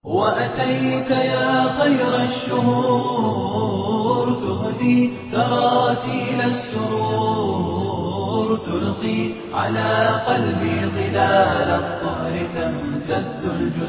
وأتيت يا خير الشهور تهدي تراتيل السرور تلقي على قلبي ظلال الطهر تمتد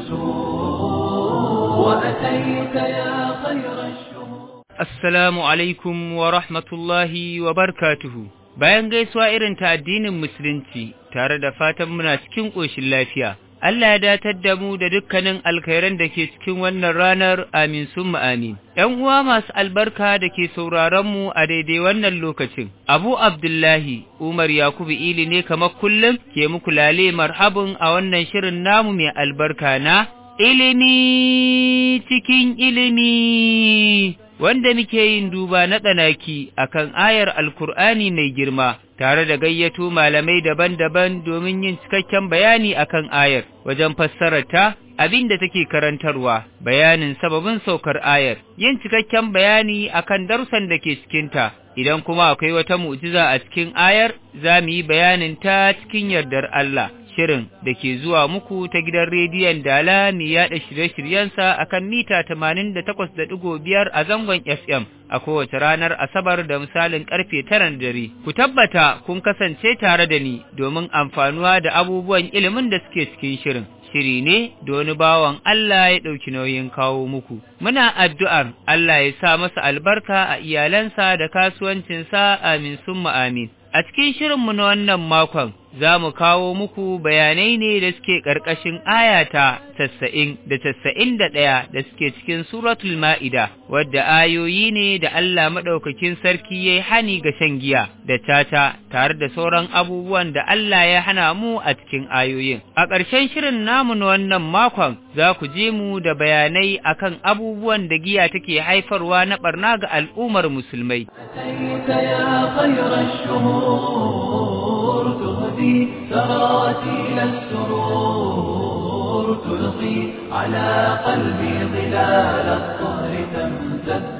الجسور وأتيت يا خير الشهور Assalamu alaikum wa rahmatullahi wa barkatuhu. Bayan gaisuwa irin ta addinin Musulunci tare da fatan muna cikin ƙoshin lafiya, Allah ya datar da mu da dukkanin alkhairan da ke cikin wannan ranar amin summa amin. ‘Yan uwa masu albarka da ke sauraron mu a daidai wannan lokacin, Abu Abdullahi Umar Yakubu Ili ne kamar kullum ke muku lale marhabin a wannan shirin namu mai albarka na ilimi cikin ilimi. wanda muke yin duba na tsanaki akan ayar alkur'ani mai girma tare da gayyato malamai daban-daban domin yin cikakken bayani akan ayar wajen fassararta abin da take karantarwa bayanin sababin saukar ayar yin cikakken bayani akan darussan da ke cikinta idan kuma akwai wata mu'jiza a cikin ayar za mu yi bayanin ta cikin yardar Allah shirin da ke zuwa muku ta gidan rediyon Dala mai yaɗa shirye-shiryensa a kan mita tamanin da takwas da ɗigo biyar a zangon FM a kowace ranar Asabar da misalin ƙarfe taran dare. Ku tabbata kun kasance tare da ni domin amfanuwa da abubuwan ilimin da suke cikin shirin. Shiri ne da wani bawan Allah ya ɗauki nauyin kawo muku. Muna addu'ar Allah ya sa masa albarka a iyalansa da kasuwancinsa amin summa amin. A cikin shirinmu na wannan makon, za mu kawo muku bayanai ne da suke ƙarƙashin ayata tasa'in da tasa'in da ɗaya da suke cikin suratul ma'ida, wadda ayoyi ne da Allah maɗaukakin sarki ya yi hani ga shan giya da tata tare da sauran abubuwan da Allah ya hana mu a cikin ayoyin. A ƙarshen shirin namu na wannan makon, za ku je mu da bayanai akan abubuwan da giya take haifarwa na ɓarna ga al'ummar musulmai. أتيت يا خير الشهور تهدي تراتيل السرور تلقي على قلبي ظلال الطهر تمتد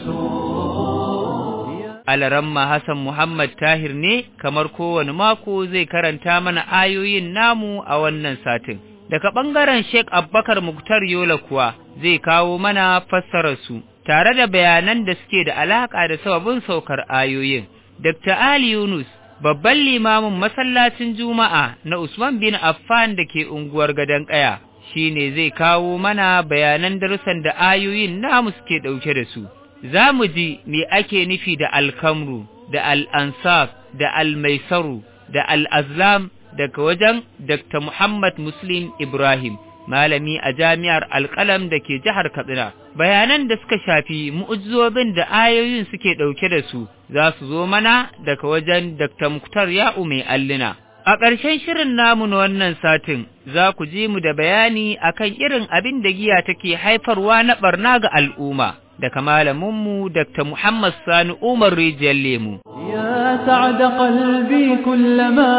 الجسور Alaramma Hassan Muhammad Tahir ne kamar kowane mako zai karanta mana ayoyin namu a wannan satin. Daga ɓangaren Sheikh Abubakar Muktar Yola kuwa zai kawo mana fassararsu tare da bayanan da suke da alaƙa da sababin saukar ayoyin. Dr. Ali Yunus babban limamin masallacin Juma'a na Usman bin Affan da ke unguwar Gadon Ƙaya shi ne zai kawo mana bayanan darussan da ayoyin namu suke ɗauke da su. Za mu ji me ake nufi da alkamru, da al'ansaf, da almaisaru, da al'azlam daga wajen Dr. Muhammad Muslim Ibrahim, malami a jami'ar alƙalam da ke jihar Katsina. Bayanan da suka shafi mu'ujizobin da ayoyin suke ɗauke da su za su zo mana daga wajen Dr. Muktar Ya'u mai allina. A ƙarshen shirin namu na wannan satin za ku ji mu da bayani akan irin abin da giya take haifarwa na ɓarna ga al'umma. daga malaminmu Dr. Muhammad Sani Umar Rijiyar Lemu. يا سعد قلبي كلما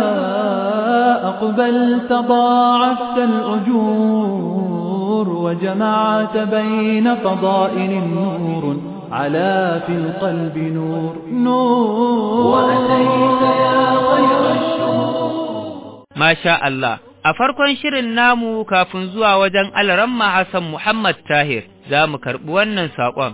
أقبلت ضاعفت الأجور وجمعت بين فضائل نور على في القلب نور نور وأتيت يا خير الشهور ما شاء الله A farkon shirin namu kafin zuwa wajen Alaramma Hassan Muhammad Tahir za mu karɓi wannan saƙon.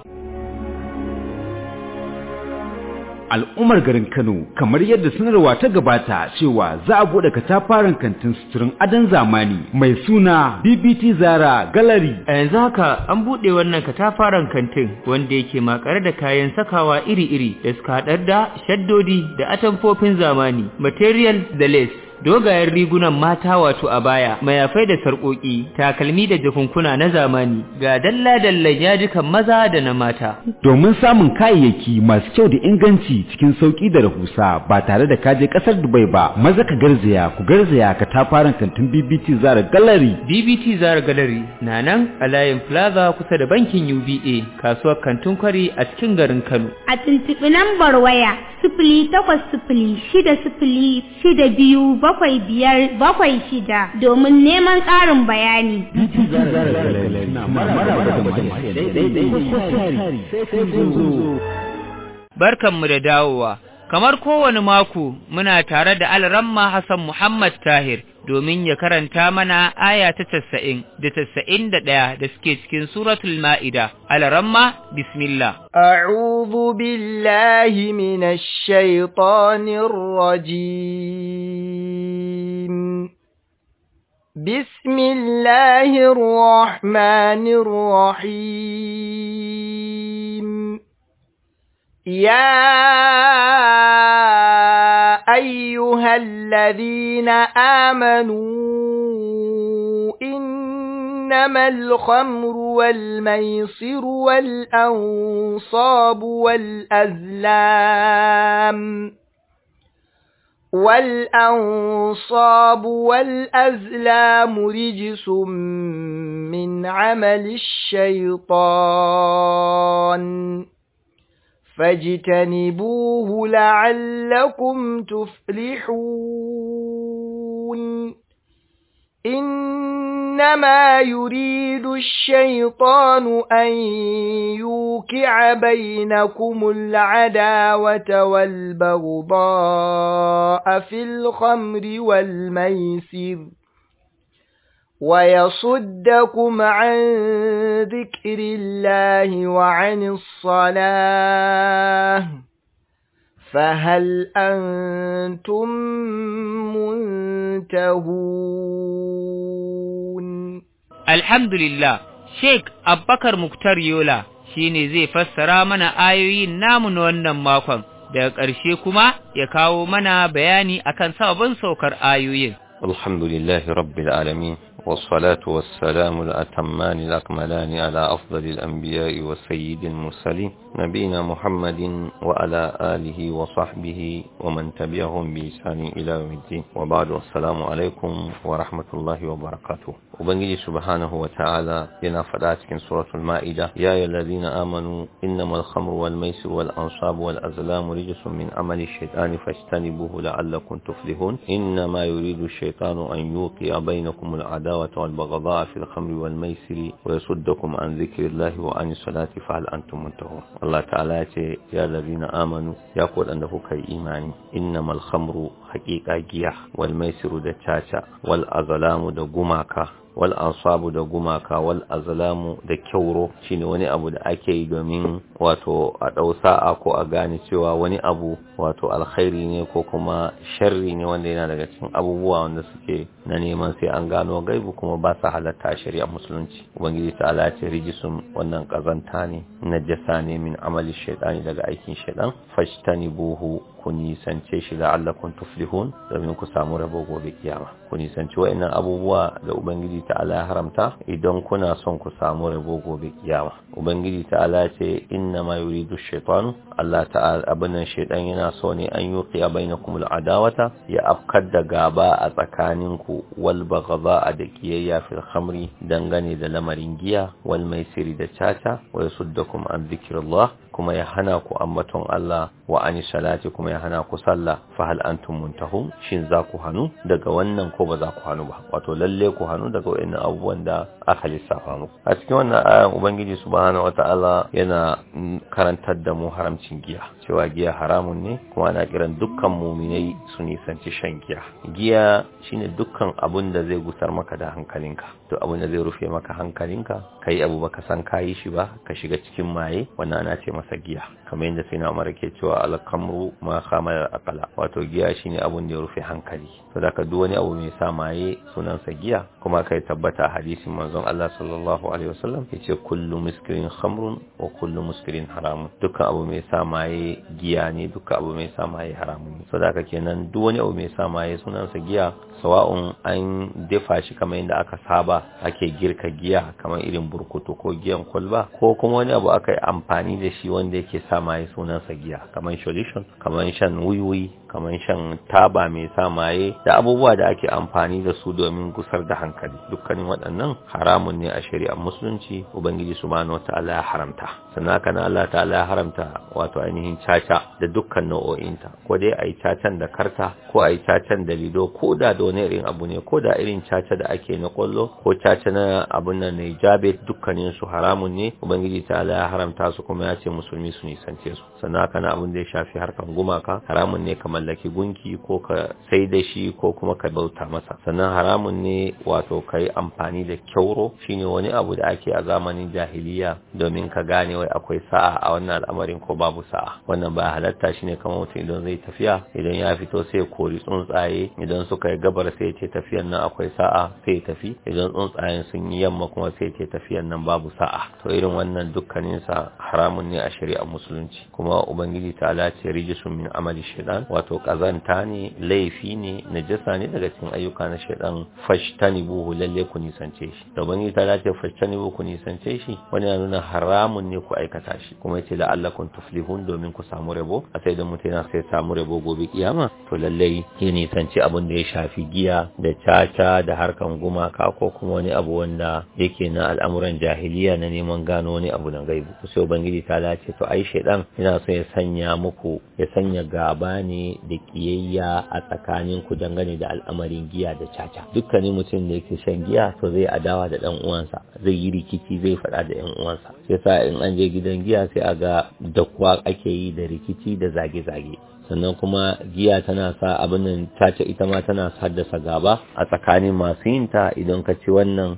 al'ummar garin Kano kamar yadda sanarwa ta gabata cewa za a bude katafaren kantin suturin adon zamani mai suna BBT Zara Gallery. A yanzu haka an buɗe wannan katafaren kantin wanda yake makare da kayan sakawa iri-iri da suka haɗar da shaddodi da atamfofin zamani, material da lace. dogayen rigunan mata wato a baya mayafai da sarƙoƙi takalmi da jakunkuna na zamani ga dalla-dallan yajikan maza da na mata Domin samun kayayyaki masu kyau da inganci cikin sauƙi da rahusa ba tare da kaje ƙasar Dubai ba maza ka garzaya ku garzaya ka tafaran kantin BBT Zara Gallery BBT Zara Gallery na nan a layin Plaza kusa da bankin UBA kasuwar kantin kwari a cikin garin Kano a tuntuɓi lambar waya sifili takwas sifili shida sifili shida biyu bakwai biyar bakwai shida domin neman ƙarin bayani. Barkanmu da dawowa. Kamar kowane mako muna tare da Alramma Hassan Muhammad Tahir domin ya karanta mana aya ta casa'in da casa'in da ɗaya da suke cikin suratul ma'ida. Alaramma, bismillah. أعوذ بالله من الشيطان الرجيم بسم الله الرحمن الرحيم يا أيها الذين آمنوا إنما الخمر والميصر والأنصاب والأزلام والأنصاب والأزلام رجس من عمل الشيطان فاجتنبوه لعلكم تفلحون إنما يريد الشيطان أن يوقع بينكم العداوة والبغضاء في الخمر والميسر ويصدكم عن ذكر الله وعن الصلاة فهل أنتم منتهون Alhamdulillah, Sheikh Abbakar Muktar Yola shi ne zai fassara mana ayoyin namu na wannan makon, daga ƙarshe kuma ya kawo mana bayani akan sabon saukar ayoyin. الحمد لله رب العالمين والصلاة والسلام الأتمان الأكملان على أفضل الأنبياء والسيد المرسلين نبينا محمد وعلى آله وصحبه ومن تبعهم بإحسان إلى يوم الدين وبعد السلام عليكم ورحمة الله وبركاته وبنجي سبحانه وتعالى لنا فداتك سورة المائدة يا أيها الذين آمنوا إنما الخمر والميسر والأنصاب والأزلام رجس من عمل الشيطان فاجتنبوه لعلكم تفلحون إنما يريد الشيطان أن يوقع بينكم العداوة والبغضاء في الخمر والميسر ويصدكم عن ذكر الله وعن الصلاة فهل أنتم منتهون الله تعالى يا الذين آمنوا يقول أنه كي إيماني إنما الخمر حقيقة جيح والميسر دتاتا والأظلام دقماكا wal ansabu da gumaka wal azlamu da kyauro shine wani abu da ake yi domin wato a ɗau sa'a ko a gane cewa wani abu wato alkhairi ne ko kuma sharri ne wanda yana daga cikin abubuwa wanda suke na neman sai an gano gaibu kuma ba sa halatta a shari'ar musulunci ubangiji ta ala ce rijisun wannan kazanta ne najasa ne min amali shaitani daga aikin shaitan fashtanibuhu ku nisance shi la'allakum tuflihun domin ku samu rabo gobe kiyama ku nisanci wa'annan abubuwa da ubangiji ta'ala ya haramta idan kuna son ku samu rabo gobe kiyama ubangiji ta'ala ce inna ma yuridu shaytanu Allah ta'ala abin nan shaytan yana so ne an yuqiya bainakum al'adawata ya afkar da gaba a tsakaninku wal baghdha da kiyayya fil khamri dangane da lamarin giya wal maisiri da caca wa yasuddakum an dhikrillah kuma ya hana ku ambaton Allah wa ani salati kuma ya hana ku sallah fa hal antum muntahun shin za ku hanu daga wannan ko ba za ku hanu ba wato lalle ku hanu daga wayannan abubuwan da aka lissafa muku a cikin wannan ayan ubangiji subhanahu wataala yana karantar da mu haramcin giya cewa giya haramun ne kuma ana kiran dukkan muminai su nisanci shan giya giya shine dukkan abun da zai gusar maka da hankalinka to abun da zai rufe maka hankalinka kai abu baka san kayi shi ba ka shiga cikin maye wannan ana ce masa giya kamar yadda sai na umar ke cewa alkamru ma khamar aqala wato giya shine abun da ya rufe hankali to da ka duk wani abu mai sa maye sunansa giya kuma kai tabbata hadisin manzon Allah sallallahu alaihi wasallam yace kullu muskirin khamrun wa kullu muskirin haramun dukkan abu mai sa maye giya ne dukkan abu mai sa maye haramun ne so da ka kenan duk wani abu mai sa maye sunansa giya sawa'un an dafa shi kamar yadda aka saba ake girka giya kamar irin burkutu ko giyan kwalba ko kuma wani abu aka yi amfani da shi wanda yake sa maye sunansa giya kamar solution kamar shan wiwi kamar shan taba mai sa maye da abubuwa da ake amfani da su domin gusar da hankali dukkanin waɗannan haramun ne a shari'ar musulunci ubangiji subhanahu wataala ya haramta sannan haka na Allah ta'ala ya haramta wato ainihin caca da dukkan nau'o'inta ko dai a yi cacan da karta ko a yi cacan da lido ko da da wani irin abu ne ko da irin caca da ake na kwallo ko caca na abun nan ne jabe dukkanin su haramun ne ubangiji ta'ala ya haramta su kuma ya ce musulmi su nisance su sannan haka na abun da ya shafi harkan gumaka haramun ne kamar mallaki gunki ko ka sai da shi ko kuma ka bauta masa sannan haramun ne wato ka yi amfani da kyauro shine wani abu da ake a zamanin jahiliya domin ka gane wai akwai sa'a a wannan al'amarin ko babu sa'a wannan ba halatta shine kamar mutum idan zai tafiya idan ya fito sai kori tsuntsaye idan suka yi gabar sai ce tafiyan nan akwai sa'a sai tafi idan tsuntsayen sun yi yamma kuma sai ce tafiyan nan babu sa'a to irin wannan dukkanin sa haramun ne a shari'ar musulunci kuma ubangiji ta ce rijisun min amali shaitan wato kazanta ne laifi ne najasa ne daga cikin ayyuka na shaitan fashtanibuhu lalle ku nisance shi da ubangiji ta ce fashtanibuhu ku nisance shi wani ya nuna haramun ne ku aikata shi kuma yace la'allakum tuflihun domin ku samu rabo a sai da mutum yana sai samu rabo gobe kiyama to lalle ya nisanci abin da ya shafi giya da caca da harkan gumaka ko kuma wani abu wanda yake na al'amuran jahiliya na neman gano wani abu na gaibu sai ubangiji ta lace to ai shaidan yana so ya sanya muku ya sanya gaba ne da kiyayya a tsakanin ku dangane da al'amarin giya da caca dukkanin mutum da yake shan giya to zai adawa da dan uwansa zai yi rikici zai faɗa da yan uwansa sai sa in an je gidan giya sai a ga dakuwa ake yi da rikici da zage-zage sannan kuma giya tana sa abin nan tace ita ma tana haddasa gaba a tsakanin masu yin ta idan ka ci wannan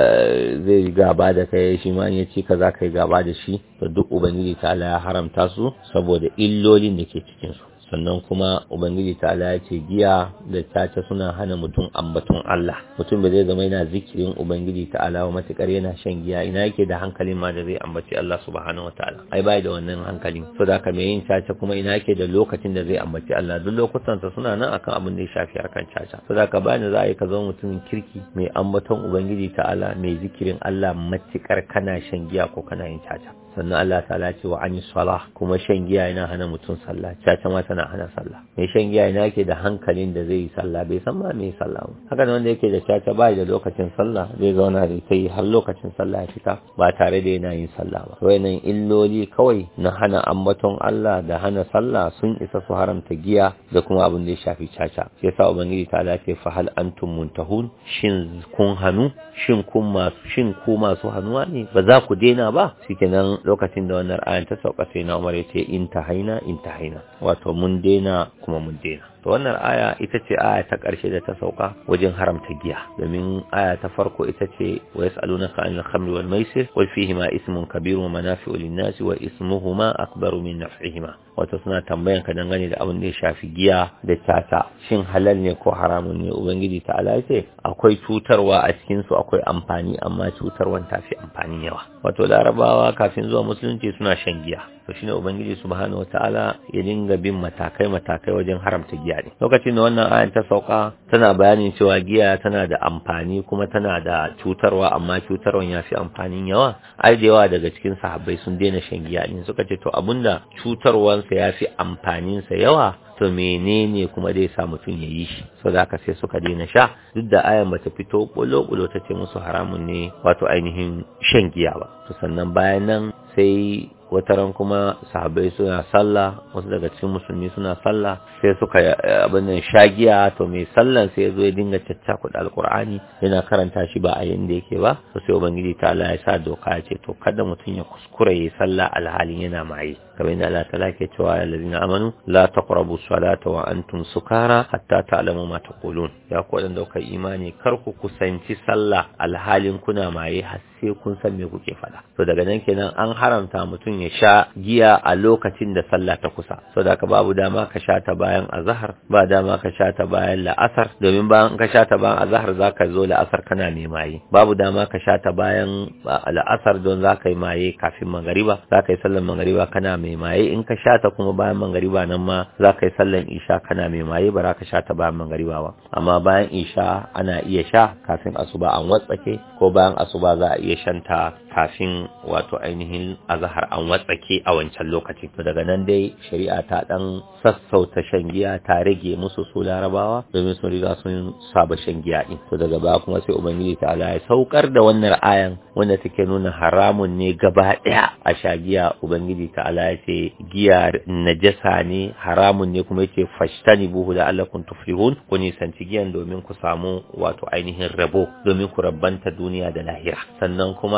zai gaba da kai shi ma ya ci ka za ka yi gaba da shi to duk ubangiji ta ya haramta su saboda illolin da ke cikin su sannan kuma ubangiji ta ya ce giya da caca suna hana mutum ambaton Allah mutum ba zai zama yana zikirin ubangiji ta ala wa matukar yana shan giya ina yake da hankalin ma da zai ambaci Allah subhanahu wataala ai bai da wannan hankalin so da mai yin caca kuma ina yake da lokacin da zai ambaci Allah duk lokutan sa suna nan akan abin da ya shafi harkan caca so da ka bani za a yi ka zama mutumin kirki mai ambaton ubangiji ta'ala mai zikirin Allah matukar kana shan giya ko kana yin caca sannan Allah ta'ala ce wa ani salah kuma shan giya yana hana mutum sallah caca ma tana hana sallah mai shan giya yana yake da hankalin da zai yi sallah bai san ma me sallah ba haka wanda yake da caca ba da lokacin sallah zai zauna da ita yi har lokacin sallah ya fita ba tare da yana yin sallah ba wayannan illoli kawai na hana ambaton Allah da hana sallah sun isa su haramta giya da kuma abin da ya shafi caca sai yasa ubangiji ta ce fa hal antum muntahun shin kun hanu shin kun masu shin ku masu hanuwa ne ba za ku daina ba shikenan lokacin da wannan ayan ta sauka sai na Umar ya ce in ta haina in ta haina wato mun daina kuma mun daina to wannan aya ita ce aya ta ƙarshe da ta sauka wajen haramta giya domin aya ta farko ita ce wa yas'alunaka anil khamri wal maisir wal fihima ismun kabirun wa manafi'u lin-nasi wa ismuhuma akbaru min naf'ihima wato suna tambayan ka dangane da abin da ya shafi giya da tata shin halal ne ko haramun ne ubangiji ta ala ce akwai cutarwa a cikin su akwai amfani amma cutarwan ta fi amfani yawa wato larabawa kafin zuwa musulunci suna shan giya to shine ubangiji subhanahu wataala ya dinga bin matakai matakai wajen haramta giya ne lokacin da wannan ayan ta sauka tana bayanin cewa giya tana da amfani kuma tana da cutarwa amma cutarwan ya fi amfanin yawa ai da yawa daga cikin sahabbai sun daina shan giya ne suka ce to abinda cutarwansa ya fi amfaninsa yawa to menene kuma zai sa mutum ya yi shi so da haka sai suka daina sha duk da ayan bata fito bulo-bulo ta ce musu haramun ne wato ainihin shan giya ba to sannan bayan nan sai wataran kuma sahabbai suna sallah wasu daga cikin musulmi suna sallah sai suka abin nan shagiya to mai sallan sai ya zo ya dinga caccakuɗa alkur'ani yana karanta shi ba a yanda yake ba to sai ubangiji ta Allah ya sa doka ya ce to kada mutum ya kuskura ya sallah alhalin yana maye kamar yadda Allah ta ke cewa ya ladina amanu la taqrabu salata wa antum sukara hatta ta'lamu ma taqulun ya ku wadanda kuka imani kar ku kusanci sallah alhalin kuna maye har sai kun san me kuke faɗa to daga nan kenan an haramta mutum ya sha giya a lokacin da sallah ta kusa so da ka babu dama ka sha ta bayan azhar ba dama ka sha ta bayan la'asar domin bayan ka sha ta bayan azhar zaka zo la'asar kana mai maye babu dama ka sha ta bayan la'asar don zaka yi maye kafin magariba zaka yi sallar magariba kana mai maye in ka sha ta kuma bayan magariba nan ma zaka yi sallar isha kana mai maye ba za ka sha ta bayan magariba ba amma bayan isha ana iya sha kafin asuba an watsake ko bayan asuba za a iya shanta kafin wato ainihin azahar an watsake a wancan lokacin to daga nan dai shari'a ta dan sassauta shan giya ta rage musu su larabawa domin sun riga sun saba shan giya din to daga baya kuma sai ubangiji ta Allah ya saukar da wannan ayan wanda take nuna haramun ne gaba daya a sha giya ubangiji ta Allah ya ce giya najasa ne haramun ne kuma yace fashtani buhu da Allah kun tuflihun ku nisanci giyan domin ku samu wato ainihin rabo domin ku rabbanta duniya da lahira sannan kuma a can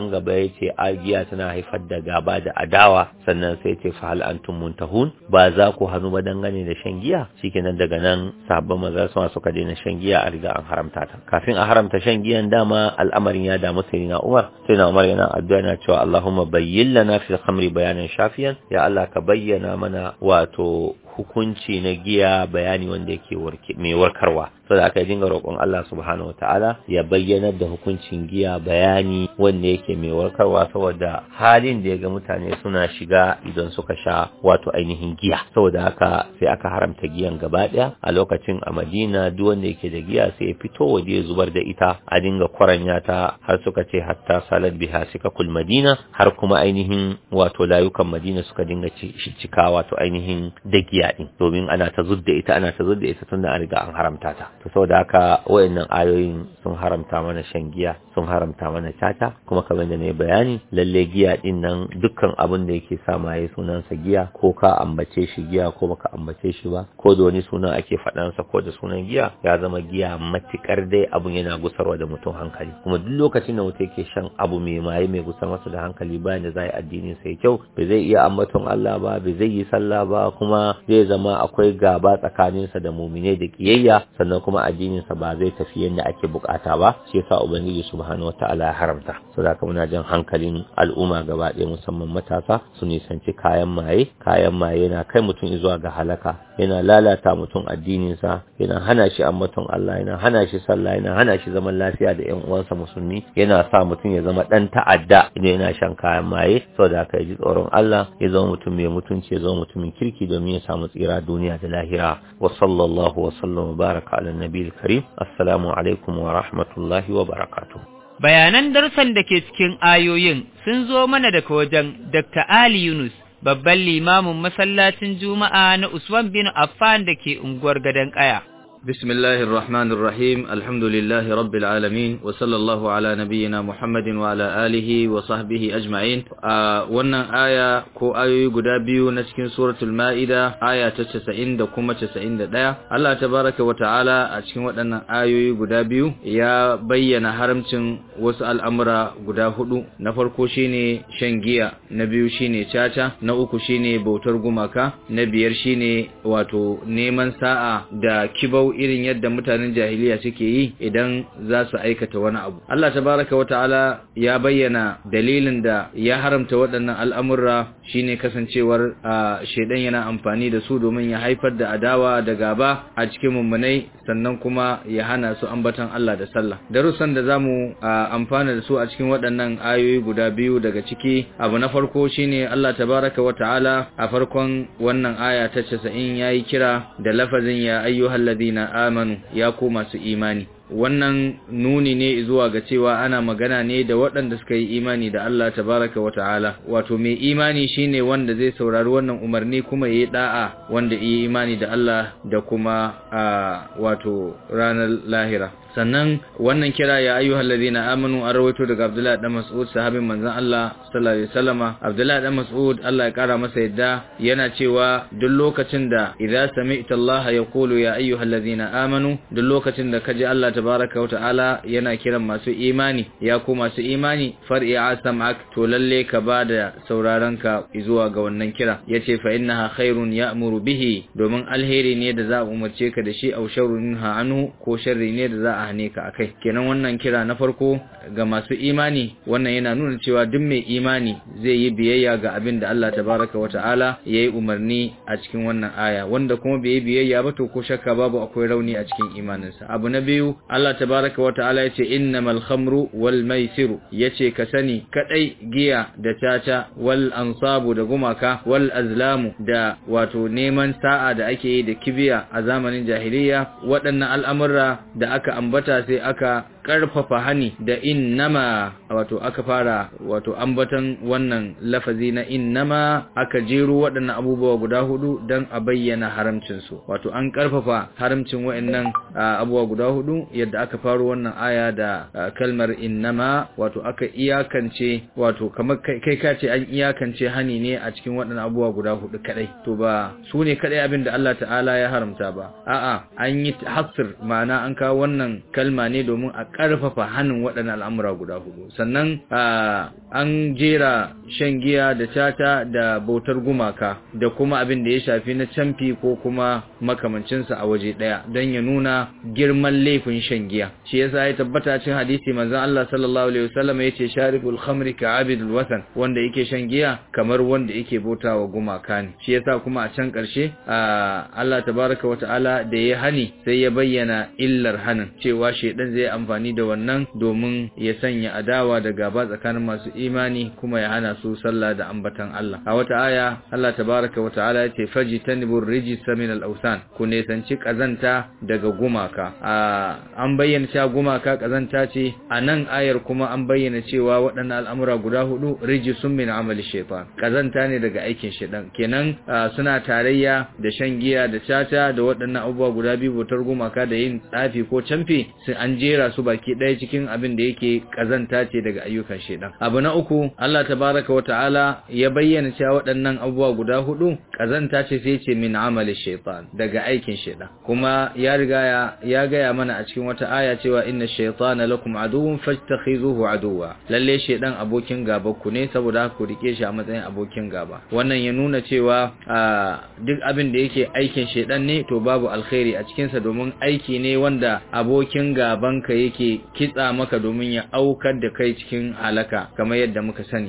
can gaba ya ce giya tana haifar da gaba da adawa sannan sai ce fa hal antum muntahun ba za ku hannu ba dangane da shan giya shikenan daga nan sabon maza sama suka daina shan giya a riga an haramta ta kafin a haramta shan giyan dama al'amarin ya damu sai na Umar sai na Umar yana addu'a yana cewa Allahumma bayyin lana fil khamri bayanan shafiyan ya Allah ka bayyana mana wato hukunci na giya bayani wanda yake mai warkarwa saboda aka dinga roƙon Allah subhanahu wataala ya bayyana da hukuncin giya bayani wanda yake mai warkarwa saboda halin da ya ga mutane suna shiga idan suka sha wato ainihin giya saboda haka sai aka haramta giyan gaba ɗaya a lokacin a Madina duk wanda yake da giya sai ya fito waje ya zubar da ita a dinga kwaranya ta har suka ce hatta salat biha sika kul Madina har kuma ainihin wato layukan Madina suka dinga cika wato ainihin da giya din domin ana ta zudda ita ana ta zudda ita tunda an riga an haramta ta to saboda haka wayannan ayoyin sun haramta mana shan giya sun haramta mana tata kuma kamar da ne bayani lalle giya din nan dukkan abin da yake sa maye sunansa giya ko ka ambace shi giya ko baka ambace shi ba ko da wani sunan ake faɗansa ko da sunan giya ya zama giya matikar dai abun yana gusarwa da mutum hankali kuma duk lokacin da mutum yake shan abu mai maye mai gusar masa da hankali bayan da zai addinin sa kyau bai zai iya ambaton Allah ba bai zai yi sallah ba kuma zai zama akwai gaba tsakaninsa da mumine da kiyayya sannan kuma addininsa ba zai tafi yadda ake bukata ba shi yasa ubangiji subhanahu wataala ya haramta saboda haka muna jan hankalin al'umma gaba ɗaya musamman matasa su nisanci kayan maye kayan maye yana kai mutum zuwa ga halaka yana lalata mutum addininsa yana hana shi ambaton Allah yana hana shi sallah yana hana shi zaman lafiya da ƴan uwansa musulmi yana sa mutum ya zama dan ta'adda idan yana shan kayan maye saboda haka ya ji tsoron Allah ya zama mutum mai mutunci ya zama mutumin kirki domin ya samu tsira duniya da lahira wa sallallahu wa sallam baraka ala nabiyil karim assalamu alaikum wa rahmatullahi wa barakatuh bayanan darsan da ke cikin ayoyin sun zo mana daga wajen Dr. Ali Yunus babban limamin masallacin Juma'a na Usman bin Affan da ke unguwar Gadon Kaya بسم الله الرحمن الرحيم الحمد لله رب العالمين وصلى الله على نبينا محمد وعلى آله وصحبه أجمعين wannan aya ko ayoyi guda biyu na cikin suratul ma'ida aya ta 90 da kuma 91 Allah tabaraka wa ta'ala a cikin waɗannan ayoyi guda biyu ya bayyana haramcin wasu al'amura guda hudu na farko shine shan giya na biyu shine caca na uku shine bautar gumaka na biyar shine wato neman sa'a da kibau irin yadda mutanen jahiliya suke yi idan za su aikata wani abu Allah tabaraka wata'ala ya bayyana dalilin da ya haramta waɗannan al'amurra shine kasancewar shedan yana amfani da su domin ya haifar da adawa da gaba a cikin mummunai sannan kuma ya hana su ambatan Allah da sallah darussan da zamu amfana da su a cikin waɗannan ayoyi guda biyu daga ciki abu na farko shine Allah tabaraka wata'ala a farkon wannan aya ta 90 yayi kira da lafazin ya ayyuhalladhina amanu ya ku masu imani wannan nuni ne zuwa ga cewa ana magana ne da waɗanda suka yi imani da Allah tabaraka wa ta'ala wato mai imani shine wanda zai saurari wannan umarni kuma yayi da'a wanda yi imani da Allah da kuma a wato ranar lahira sannan wannan kira ya ayyuhal ladina amanu an rawaito daga Abdullahi dan Mas'ud sahabin manzon Allah sallallahu alaihi wasallama Abdullahi dan Mas'ud Allah ya kara masa yadda yana cewa duk lokacin da idza sami'ta Allah yaqulu ya ayyuhal ladina amanu duk lokacin da kaji Allah tabaraka wa ta'ala yana kiran masu imani ya ku masu imani far'i asamak to lalle ka bada sauraron ka zuwa ga wannan kira yace fa innaha khairun ya'muru bihi domin alheri ne da za a umarce ka da shi au sharrun anhu ko sharri ne da za a hane ka akai kenan wannan kira na farko ga masu imani wannan yana nuna cewa duk mai imani zai yi biyayya ga abin da Allah tabaraka wa ta'ala yayi umarni a cikin wannan aya wanda kuma bai yi biyayya ba to ko shakka babu akwai rauni a cikin imaninsa abu na biyu Allah tabaraka wa ta'ala yace innamal khamru wal maisiru yace ka sani kadai giya da caca wal ansabu da gumaka wal azlamu da wato neman sa'a da ake yi da kibiya a zamanin jahiliya waɗannan al'amurra da aka ambata sai aka karfafa hani da innama wato aka fara wato ambatan wannan lafazi na innama aka jero waɗannan abubuwa guda hudu don a bayyana haramcinsu wato an karfafa haramcin waɗannan abubuwa guda hudu yadda aka faro wannan aya da kalmar innama wato aka iyakance wato kamar kai ka ce an iyakance hani ne a cikin waɗannan abubuwa guda hudu kadai to ba su ne kadai abin da Allah ta'ala ya haramta ba a'a an yi hasr ma'ana an kawo wannan kalma ne domin a karfafa hannun waɗannan al'amura guda hudu sannan an jera shan giya da tata da bautar gumaka da kuma abin da ya shafi na camfi ko kuma makamancinsa a waje ɗaya don ya nuna girman laifin shan giya shi yasa ya tabbata cikin hadisi manzon Allah sallallahu alaihi wasallam yace sharibul khamri ka abidul watan wanda yake shan giya kamar wanda yake bautawa gumaka ne shi yasa kuma a can ƙarshe Allah tabaraka wa ta'ala da ya hani sai ya bayyana illar hanin cewa shedan zai amfani da wannan domin ya sanya adawa da gaba tsakanin masu imani kuma ya hana su sallah da ambatan Allah a wata aya Allah tabaraka wa ta'ala ya ce fajtanibur rijsa min al-awsan ku nesanci kazanta daga gumaka an bayyana cewa gumaka kazanta ce a nan ayar kuma an bayyana cewa waɗannan al'amura guda hudu rijisun min amali shaitan kazanta ne daga aikin shaitan kenan suna tarayya da shan giya da caca da waɗannan abubuwa guda biyu bautar gumaka da yin tsafi ko camfe sun an jera su baki ɗaya cikin abin da yake kazanta ce daga ayyukan shaitan abu na uku Allah tabaraka wa ta'ala ya bayyana cewa waɗannan abubuwa guda hudu kazanta ce sai ce min amali shaitan daga aikin shaitan kuma ya riga ya gaya mana a cikin wata aya cewa inna shaytana lakum aduwwun fattakhizuhu aduwwa lalle shaydan abokin gaba ku ne saboda ku rike shi a matsayin abokin gaba wannan ya nuna cewa duk abin da yake aikin shaydan ne to babu alkhairi a cikin sa domin aiki ne wanda abokin gaban ka yake kitsa maka domin ya aukar da kai cikin halaka kamar yadda muka sani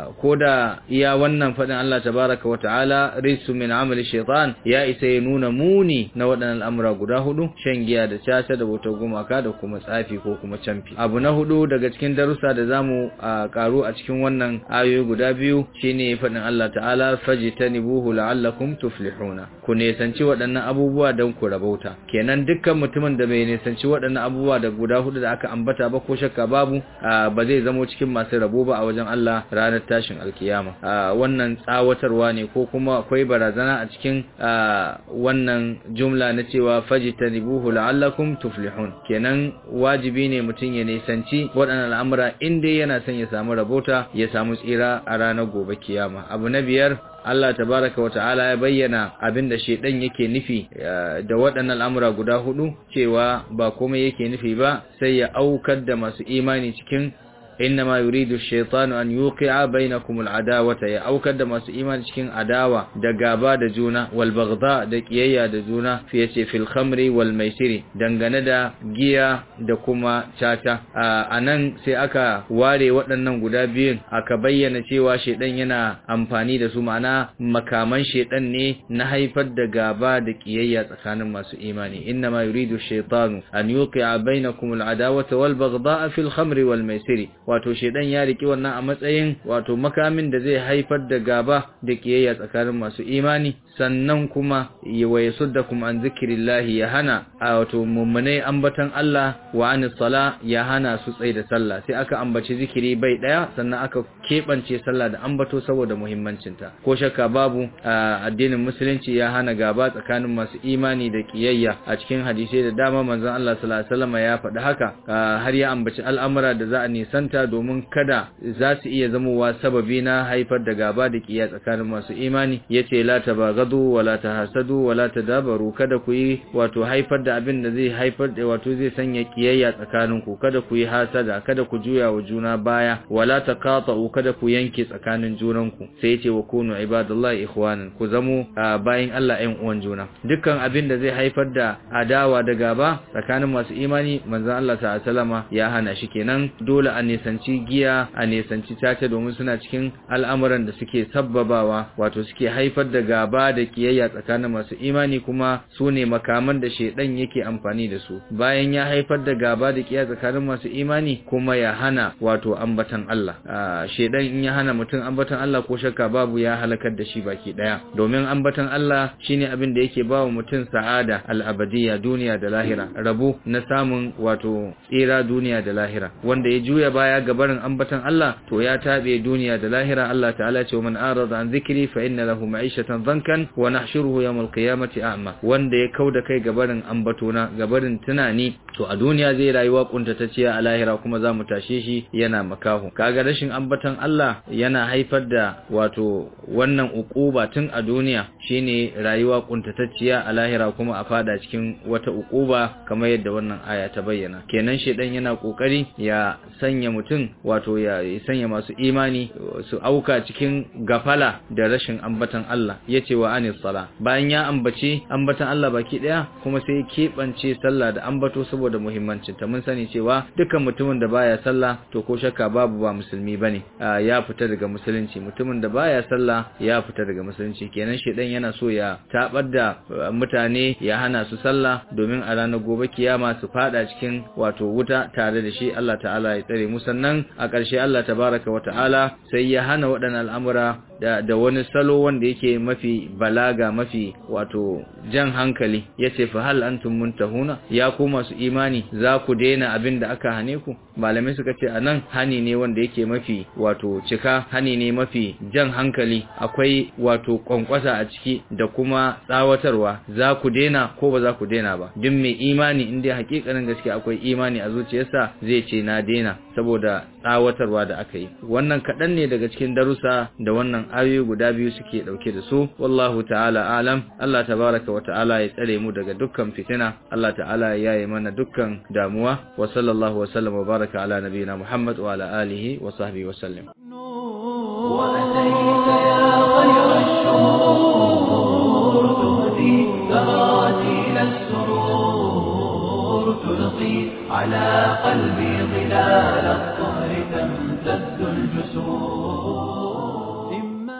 koda iya wannan fadin Allah tabaraka wataala risu min amali shaytan ya isa ya nuna muni na waɗannan al'amura guda hudu shan giya da caca da bautar gumaka da kuma tsafi ko kuma camfi abu na hudu daga cikin darussa da zamu karu a cikin wannan ayoyi guda biyu shine faɗin Allah ta'ala fajtanibuhu la'allakum tuflihuna ku nesanci waɗannan abubuwa don ku rabauta kenan dukkan mutumin da bai nesanci waɗannan abubuwa da guda hudu da aka ambata ba ko shakka babu ba zai zamo cikin masu rabo ba a wajen Allah ranar tashin alkiyama wannan tsawatarwa ne ko kuma akwai barazana a cikin wannan jumla na cewa fajtanibuhu la'allakum tuflihun kenan wajibi ne mutum ya nisanci waɗannan al'amura inda yana son ya samu rabota ya samu tsira a ranar gobe kiyama abu na biyar Allah tabaraka wa ta'ala ya bayyana abinda shedan yake nufi da waɗannan al'amura guda hudu cewa ba komai yake nufi ba sai ya aukar da masu imani cikin إنما يريد الشيطان أن يوقع بينكم العداوة يا أوكد ما إيمان شكين عداوة دقابا دجونا والبغضاء دكيايا دجونا في في الخمر والميسر دنغنا دا جيا دكما شاتا anan sai aka ware waɗannan guda biyun aka bayyana cewa shedan yana amfani da su ma'ana makaman shedan ne na haifar da gaba da kiyayya tsakanin masu imani inna ma yuridu shaytanu an yuqi'a bainakum al-adawata wal baghdha'a fil khamri wal maisiri wato shedan ya riki wannan a matsayin wato makamin da zai haifar da gaba da kiyayya tsakanin masu imani sannan kuma wa yasuddakum an zikrillahi ya hana a wato mummunai ambatan Allah wa anis sala ya hana su tsaye da sallah sai aka ambaci zikiri bai daya sannan aka keɓance sallah da ambato saboda muhimmancinta ko shakka babu addinin musulunci ya hana gaba tsakanin masu imani da kiyayya a cikin hadisai da dama manzon Allah sallallahu alaihi wasallam ya faɗi haka har ya ambaci al'amura da za a nisanta domin kada za su iya zamowa sababi na haifar da gaba da kiyaya tsakanin masu imani yace la tabagadu wala tahasadu wala tadabaru kada ku yi wato haifar da abin da zai haifar da wato zai sanya kiyayya tsakanin ku kada ku yi hasada kada ku juya wa juna baya wala taqatu kada ku yanke tsakanin junanku sai yace wa kunu ibadallahi ikhwanan ku zamo bayin Allah ɗan uwan juna dukkan abin da zai haifar da adawa da gaba tsakanin masu imani manzon Allah ta'ala ya hana shi kenan dole a nisanci giya a nisanci caca domin suna cikin al'amuran da suke sabbabawa wato suke haifar da gaba da kiyayya tsakanin masu imani kuma su ne makaman da shedan yake amfani da su bayan ya haifar da gaba da kiyayya tsakanin masu imani kuma ya hana wato ambatan Allah shedan in ya hana mutum ambatan Allah ko shakka babu ya halakar da shi baki daya domin ambatan Allah shine abin da yake bawa mutum sa'ada al-abadiyya duniya da lahira rabo na samun wato tsira duniya da lahira wanda ya juya baya ga barin ambatan Allah to ya tabe duniya da lahira Allah ta'ala ce man arada an zikri fa inna lahu ma'ishatan dhankan wa nahshuruhu yawm al-qiyamati a'ma wanda ya kauda kai ga barin ambatona ga barin tunani to a duniya zai rayuwa kuntatacciya a lahira kuma za mu tashe shi yana makaho kaga rashin ambaton Allah yana haifar da wato wannan ukuba tun a duniya shine rayuwa kuntatacciya a lahira kuma a fada cikin wata ukuba kamar yadda wannan aya ta bayyana kenan shedan yana kokari ya sanya mutum wato ya sanya masu imani su auka cikin gafala da rashin ambaton Allah yace wa anis sala bayan ya ambace ambaton Allah baki daya kuma sai ya keɓance sallah da ambato saboda muhimmancin ta mun sani cewa dukkan mutumin da baya sallah to ko shakka babu ba musulmi bane ya fita daga musulunci mutumin da baya sallah ya fita daga musulunci kenan shedan yana so ya tabar da mutane ya hana su sallah domin a ranar gobe kiyama su fada cikin wato wuta tare da shi Allah ta'ala ya tsare mu sannan a ƙarshe Allah tabaraka wa ta'ala sai ya hana waɗannan al'amura da, da wani salo wanda yake mafi balaga mafi wato jan hankali yace fa hal antum muntahuna ya ku masu imani za ku daina abin da aka hane ku malamai suka ce anan hani ne wanda yake mafi wato cika hani ne mafi jan hankali akwai wato kwankwasa a ciki da kuma tsawatarwa za ku daina ko ba za ku daina ba duk mai imani in dai hakikanin gaske akwai imani a zuciyarsa zai ce na daina saboda tsawatarwa da aka yi wannan kaɗan ne daga cikin darussa da wannan ayoyi guda biyu suke ɗauke da su wallahu ta'ala alam Allah tabaraka wa ta'ala ya tsare mu daga dukkan fitina Allah ta'ala ya yaye mana dukkan damuwa wa sallallahu wa sallam wa baraka ala nabiyina Muhammad wa ala alihi wa sahbihi wa sallam وأتيت يا خير الشهور تهدي تراتيل السرور تلقي على قلبي ظلال الطهر تمتد الجسور إما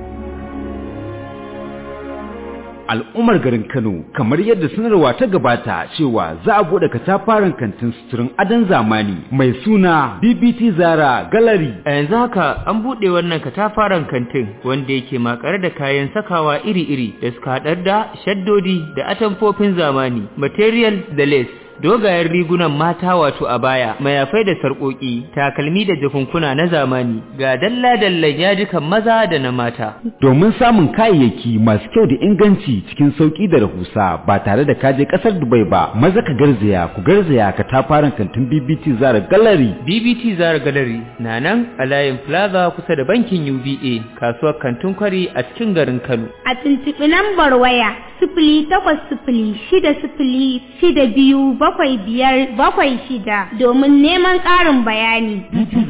al'ummar garin Kano kamar yadda sanarwa ta gabata cewa za a bude katafaren kantin suturin adon zamani mai suna BBT Zara Gallery A yanzu haka an buɗe wannan katafaren kantin wanda yake makare da kayan sakawa iri-iri da suka haɗar da shaddodi da atamfofin zamani, material da lace. Dogayen rigunan mata wato a baya, mayafai da sarƙoƙi, takalmi da jakunkuna na zamani, ga dalla-dallan yajikan maza da na mata. domin samun kayayyaki masu kyau da inganci cikin sauki da rahusa ba tare da kaje kasar Dubai ba maza ka garzaya ku garzaya katafaren kantin BBT Zara Gallery BBT Zara Gallery na nan a layin Plaza kusa da bankin UBA, kasuwar kantin kwari a cikin garin Kano. A tuntuɓi lambar waya sifili takwas sifili shida sifili shida biyu bakwai biyar bakwai shida domin neman ƙarin bayani.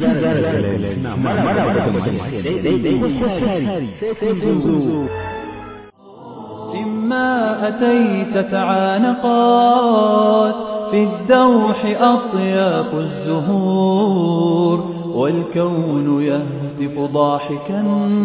إما أتيت تعانقات في الدوح أطياف الزهور والكون يهتف ضاحكا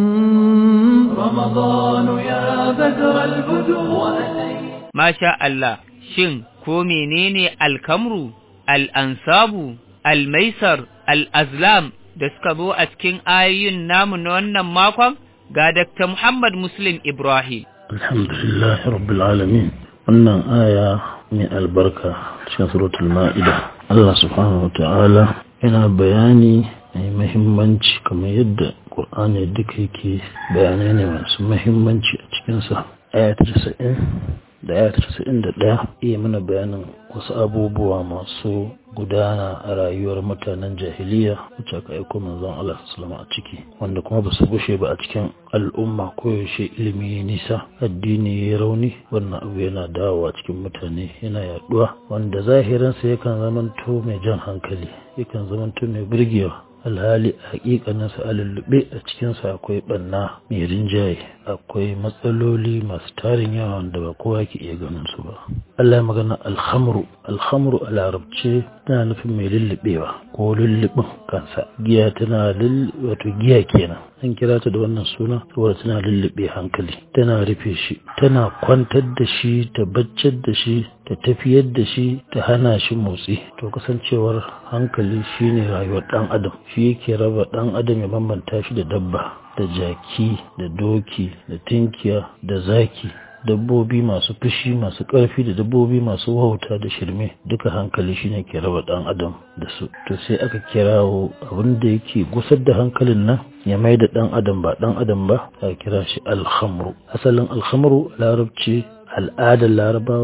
رمضان يا بدر البدور Masha Allah, shin ko menene alkamru, al'ansabu, almaisar, al'azlam da suka zo a cikin ayoyin namu na wannan makon ga Dr. Muhammad Muslim Ibrahim. alhamdulillah rabbil alamin wannan aya mai albarka cikin suratul ma'ida Allah subhanahu wa ta'ala yana bayani mai mahimmanci kamar yadda Qur'ani duka yake bayanai ne masu mahimmanci a cikinsa aya ta 90 da aya ta 91 iya mana bayanin wasu abubuwa masu gudana a rayuwar mutanen jahiliya wacce aka aiko manzon Allah sallallahu a ciki wanda kuma ba su gushe ba a cikin al'umma koyaushe ilimi ya nisa addini ya rauni wannan abu yana dawowa cikin mutane yana yaduwa wanda zahirinsa yakan zamanto mai jan hankali yakan zamanto mai burgewa alhali a hakikaninsa a lullube a cikinsa akwai banna mai rinjaye akwai matsaloli masu tarin yawa wanda ba kowa ke iya ganin su ba Allah ya magana alhamru alhamru a larabce tana nufin mai lullubewa ko lullubin kansa giya tana wato giya kenan an kira ta da wannan suna saboda tana lullube hankali tana rufe shi tana kwantar da shi ta baccar da shi ta tafiyar da shi ta hana shi motsi to kasancewar hankali shine rayuwar dan adam shi yake raba dan adam ya bambanta shi da dabba da jaki da doki da tinkiya da zaki dabbobi masu fushi masu ƙarfi da dabbobi masu wauta da shirme duka hankali shine ke raba dan adam da su to sai aka kirawo abin da yake gusar da hankalin nan ya mai da dan adam ba dan adam ba a kira shi alhamru asalin alhamru larabci al'adar larabawa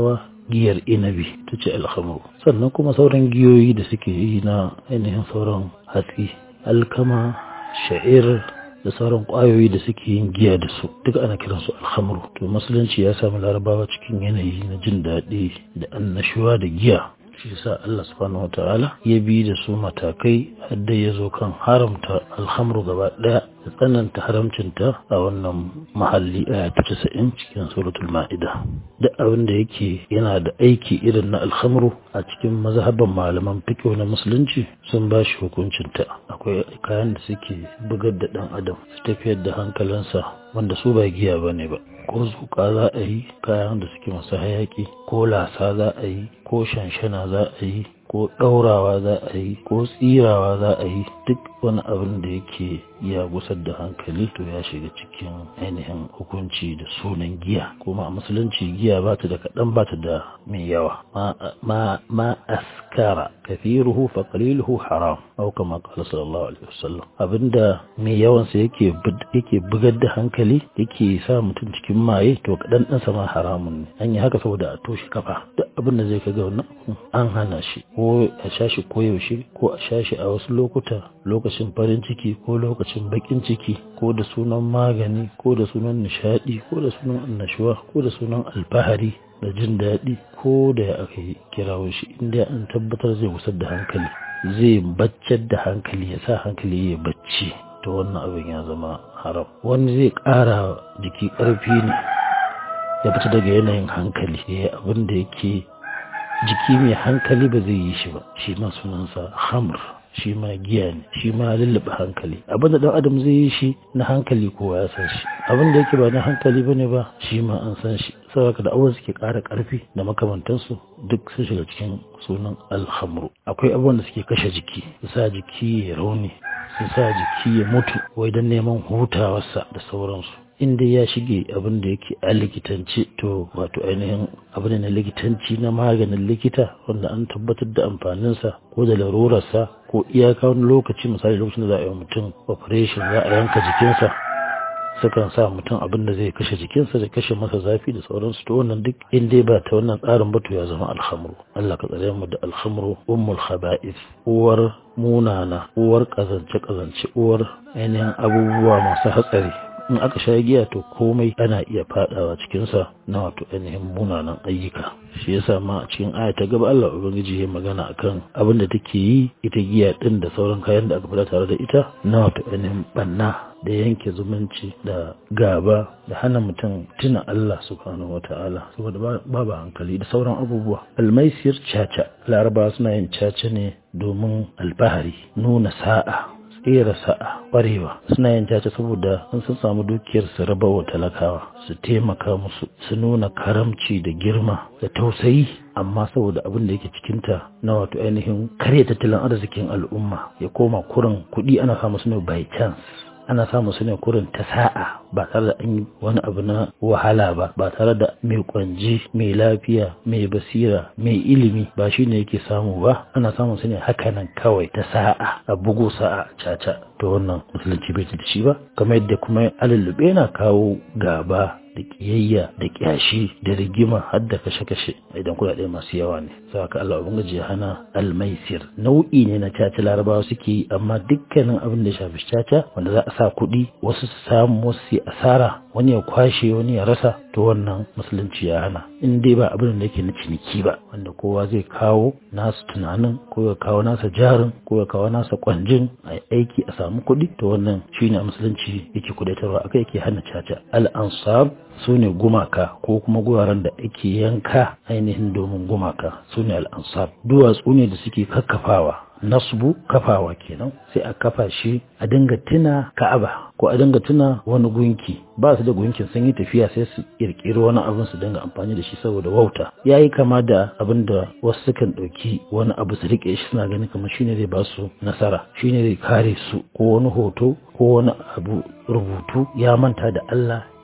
giyar inabi ta ce alhamru sannan kuma sauran giyoyi da suke yi na ainihin sauran hatsi alkama sha'ir da sauran ƙwayoyi da suke yin giya da su duk ana kiransu alhamru to musulunci ya samu larabawa cikin yanayi na jin daɗi da annashuwa da giya shi sa Allah subhanahu wataala ya bi da su matakai hadda ya zo kan haramta alhamru gaba daya da tsananta haramcinta a wannan mahalli aya ta casa'in cikin suratul ma'ida duk abin da yake yana da aiki irin na alhamru a cikin mazhaban malaman fiqh na musulunci sun ba shi hukuncinta akwai kayan da suke bugar da dan adam su tafiyar da hankalinsa wanda su ba giya bane ba ko zuƙa za a yi kayan da suke masu hayaki ko lasa za a yi ko shanshana za a yi ko ɗaurawa za a yi ko tsirawa za a yi duk wani abin da yake ya gusar da hankali to ya shiga cikin ainihin hukunci da sunan giya kuma a musulunci giya ba ta da kaɗan ba ta da mai yawa ma askara kafiruhu fa qaliluhu haram aw kama qala sallallahu alaihi wasallam abinda mai yawan sa yake yake bugar da hankali yake sa mutum cikin maye to kaɗan ɗan sama haramun ne an yi haka saboda a toshe kafa duk abin da zai kaga wannan an hana shi ko a sha shi ko yaushe ko a sha shi a wasu lokuta lokacin farin ciki ko lokacin bakin ciki ko da sunan magani ko da sunan nishadi ko da sunan annashuwa ko da sunan alfahari da jin daɗi ko da ya aka yi kirawo shi inda an tabbatar zai gusar da hankali zai baccar da hankali ya sa hankali ya bacci to wannan abin ya zama haram wani zai ƙara jiki ƙarfi ne ya fita daga yanayin hankali ya yi abin da yake jiki mai hankali ba zai yi shi ba shi ma sunansa hamr shi ma giya ne shi ma lullube hankali abinda dan adam zai yi shi na hankali kowa ya san shi abinda yake ba na hankali bane ba shi ma an san shi saboda da abubuwan suke ƙara ƙarfi da makamantansu duk sun shiga cikin sunan alhamru akwai abubuwan da suke kashe jiki su sa jiki ya rauni su sa jiki ya mutu wai don neman hutawarsa da sauransu inda ya shige abin da yake a likitanci to wato ainihin abin na likitanci na maganin likita wanda an tabbatar da amfaninsa ko da larurarsa ko iyaka wani lokaci misali lokacin da za a yi mutum operation za a yanka jikinsa sukan sa mutum abin da zai kashe jikinsa da kashe masa zafi da sauransu to wannan duk in dai ba ta wannan tsarin ba to ya zama alhamru Allah ka tsare mu da alhamru ummul khaba'is uwar munana uwar kazance kazance uwar ainihin abubuwa masu hatsari in aka sha giya to komai ana iya fadawa cikinsa na wato ainihin munanan ayyuka shi yasa ma a cikin aya ta gaba Allah ubangiji ya magana akan abin da take yi ita giya din da sauran kayan da aka fada tare da ita na wato ainihin banna da yanke zumunci da gaba da hana mutum tuna Allah subhanahu wata'ala saboda babu hankali da sauran abubuwa almaisir caca laraba suna yin caca ne domin alfahari nuna sa'a tsera sa'a ƙwarewa suna yin caca saboda in sun samu dukiyar su raba wa talakawa su taimaka musu su nuna karamci da girma da tausayi amma saboda abin da yake cikinta na wato ainihin karya tattalin arzikin al'umma ya koma kurin kuɗi ana samu su ne by chance ana samu su ne kurin ta sa'a ba tare da an yi wani abu na wahala ba ba tare da mai kwanji mai lafiya mai basira mai ilimi ba shi ne yake samu ba ana samun su ne hakanan kawai ta sa'a a bugu sa'a caca to wannan musulunci bai da shi ba kamar yadda kuma alulube na kawo gaba da kiyayya da kyashi da rigima har da kashe-kashe idan kuɗaɗe masu yawa ne saka Allah ubangiji ya hana almaisir nau'i ne na caca larabawa suke yi amma dukkanin abin da ya shafi caca wanda za a sa kuɗi wasu su samu wasu su asara wani ya kwashe wani ya rasa to wannan musulunci ya hana in dai ba abin da yake na ciniki ba wanda kowa zai kawo nasu tunanin ko ya kawo nasa jarin ko ya kawo nasa kwanjin a aiki a samu kuɗi to wannan shine a musulunci yake kudatarwa akai yake hana caca al-ansab su ne gumaka ko kuma guraren da ake yanka ainihin domin gumaka su ne al'ansar duwatsu ne da suke kakkafawa nasbu kafawa kenan sai a kafa shi a dinga tuna ka'aba ko a dinga tuna wani gunki ba su da gunkin sun yi tafiya sai su kirkiri wani abin su dinga amfani da shi saboda wauta ya yi kama da abin da wasu sukan ɗauki wani abu su riƙe shi suna ganin kamar shine zai ba su nasara shine zai kare su ko wani hoto ko wani abu rubutu ya manta da Allah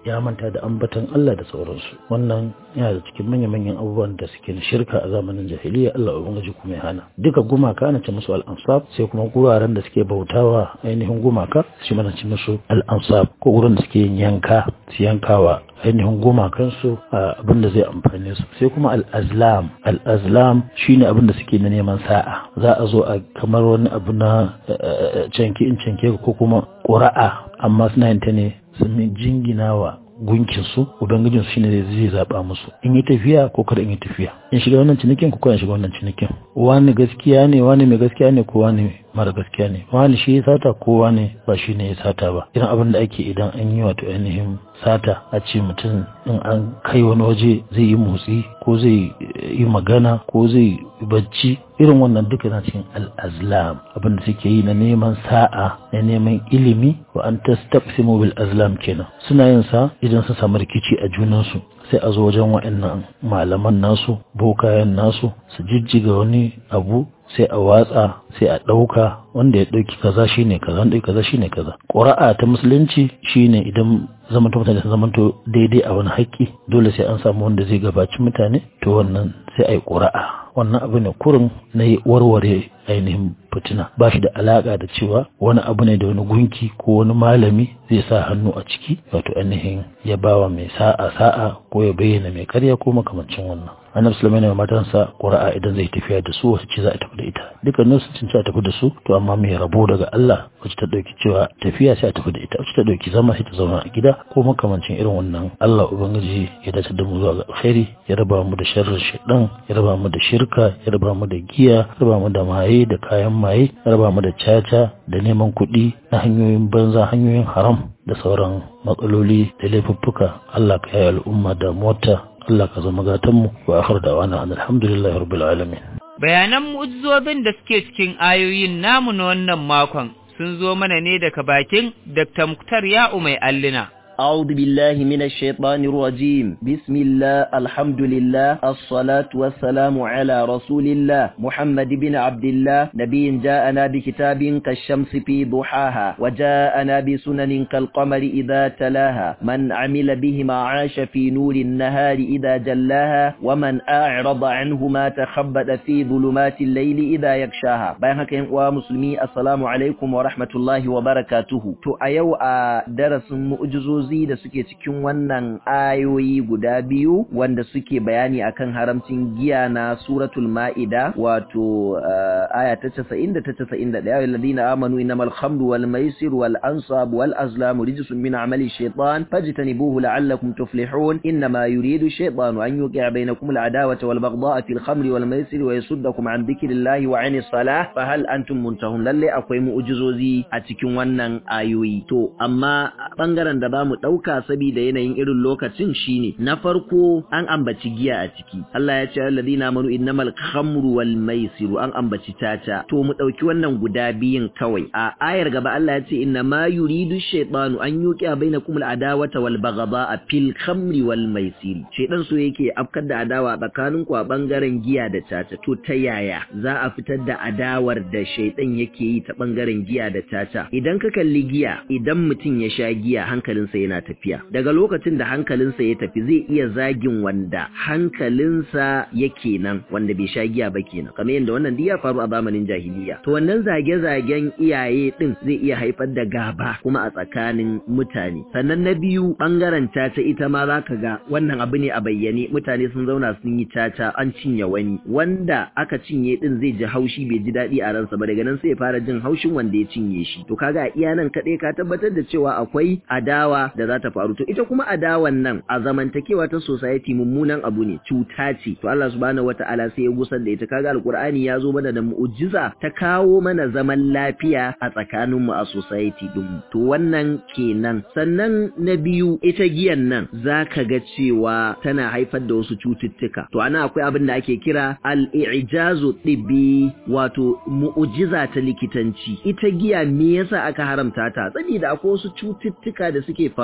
ya manta da ambatan Allah da sauransu wannan yana da cikin manya-manyan abubuwan da suke na shirka a zamanin jahiliya Allah ubangiji kuma ya hana duka gumaka ana ce musu al-ansab sai kuma guraren da suke bautawa ainihin gumaka shi mana ce musu al-ansab ko gurin da suke yin yanka su yankawa ainihin gumakansu abin da zai amfane su sai kuma al-azlam al-azlam shine abin da suke na neman sa'a za a zo a kamar wani abu na canke in canke ko kuma ƙura'a amma suna yin ta ne sun jingina wa gunkinsu ubangijinsu shine zai zai zaba musu in yi tafiya ko kada in yi tafiya in shiga wannan cinikin ko kada shiga wannan cinikin wani gaskiya ne wani mai gaskiya ne ko wani mara gaskiya ne wani shi ya sata ko wani ba shi ne ya sata ba irin abin da ake idan an yi wato ainihin sata a ce mutum in an kai wani waje zai yi motsi ko zai yi magana ko zai bacci irin wannan duka na cikin al'azlam abin da suke yi na neman sa'a na neman ilimi wa an tastaqsimu bil azlam kenan suna yin sa idan sun samu rikici a junansu sai a zo wajen wa'annan malaman nasu bokayen nasu su jijjiga wani abu sai a watsa sai a ɗauka wanda ya ɗauki kaza shine kaza wanda kaza shine kaza ƙura'a ta musulunci shine idan zamanto mutane sun zamanto daidai a wani haƙƙi dole sai an samu wanda zai gabaci mutane to wannan sai a yi ƙura'a wannan abu ne kurin na warware ainihin fitina ba shi da alaƙa da cewa wani abu ne da wani gunki ko wani malami zai sa hannu a ciki wato ainihin ya bawa mai sa'a sa'a ko ya bayyana mai karya ko makamancin wannan annabi sulaiman ya matansa qura'a idan zai tafiya da su wace ce za a tafi da ita dukkanin su cinci a tafi da su to amma mai rabo daga Allah wacce ta dauki cewa tafiya sai a tafi da ita wacce ta dauki zama sai ta zauna a gida ko makamancin irin wannan Allah ubangiji ya dace da mu zuwa ga alkhairi ya raba mu da sharrin shaitan ya raba mu da shirka ya raba mu da giya ya raba mu da maye da kayan maye ya raba mu da caca da neman kuɗi na hanyoyin banza hanyoyin haram da sauran matsaloli da laifuffuka Allah ka yi al'umma da mota Allah ka zama gatanmu wa akhir da'wana alhamdulillahi rabbil alamin bayanan mu'ujizobin da suke cikin ayoyin namu na wannan makon sun zo mana ne daga bakin Dr. Muktar Ya'u mai allina أعوذ بالله من الشيطان الرجيم بسم الله الحمد لله الصلاة والسلام على رسول الله محمد بن عبد الله نبي جاءنا بكتاب كالشمس في ضحاها وجاءنا بسنن كالقمر إذا تلاها من عمل بهما عاش في نور النهار إذا جلاها ومن أعرض عنهما تخبأ في ظلمات الليل إذا يكشاها بيانك ومسلمي السلام عليكم ورحمة الله وبركاته تو أيو درس مؤجزوز wa'azozi da suke cikin wannan ayoyi guda biyu wanda suke bayani akan haramcin giya na suratul ma'ida wato aya ta 90 da ta 91 ya alladhina amanu innamal khamru wal maisir wal ansab wal azlamu rijsun min amali shaytan fajtanibuhu la'allakum tuflihun innama yuridu shaytanu an yuqi'a bainakum al adawata wal baghdha'a fil khamri wal maisir wa yasuddakum an dhikrillahi wa 'anis salah fa hal antum muntahun lalle akwai mu'jizozi a cikin wannan ayoyi to amma bangaren da bamu ɗauka saboda yanayin irin lokacin shine na farko an ambaci giya a ciki Allah ya ce alladhina amanu innamal khamru wal maisiru an ambaci tata to mu ɗauki wannan guda biyun kawai a ayar gaba Allah ya ce inna ma yuridu shaytanu an yuqiya bainakum al adawata wal baghdha fil khamri wal maisiri shaytan so yake afkar da adawa tsakanin ku a bangaren giya da tata to ta yaya za a fitar da adawar da shaytan yake yi ta bangaren giya da tata idan ka kalli giya idan mutum ya sha giya hankalinsa yana tafiya daga lokacin da hankalinsa ya tafi zai iya zagin wanda hankalinsa yake nan wanda bai sha giya ba kenan kamar yadda wannan ya faru a zamanin jahiliya to wannan zage-zagen iyaye din zai iya haifar da gaba kuma a tsakanin mutane sannan na biyu bangaren caca ita ma zaka ga wannan abu ne a bayyane mutane sun zauna sun yi caca an cinye wani wanda aka cinye din zai ji haushi bai ji daɗi a ransa ba daga nan sai ya fara jin haushin wanda ya cinye shi to kaga a iya nan kaɗai ka tabbatar da cewa akwai adawa da za ta faru to ita kuma adawan nan a zamantakewa ta society mummunan abu ne cuta ce to Allah subhanahu wataala sai ya gusar da ita kaga alqur'ani ya zo mana da mu'jiza ta kawo mana zaman lafiya a tsakanin mu a society din to wannan kenan sannan na biyu ita giyan nan zaka ga cewa tana haifar da wasu cututtuka to ana akwai abin da ake kira al-i'jazu tibbi wato mu'jiza ta likitanci ita giya me yasa aka haramta ta saboda akwai wasu cututtuka da suke faru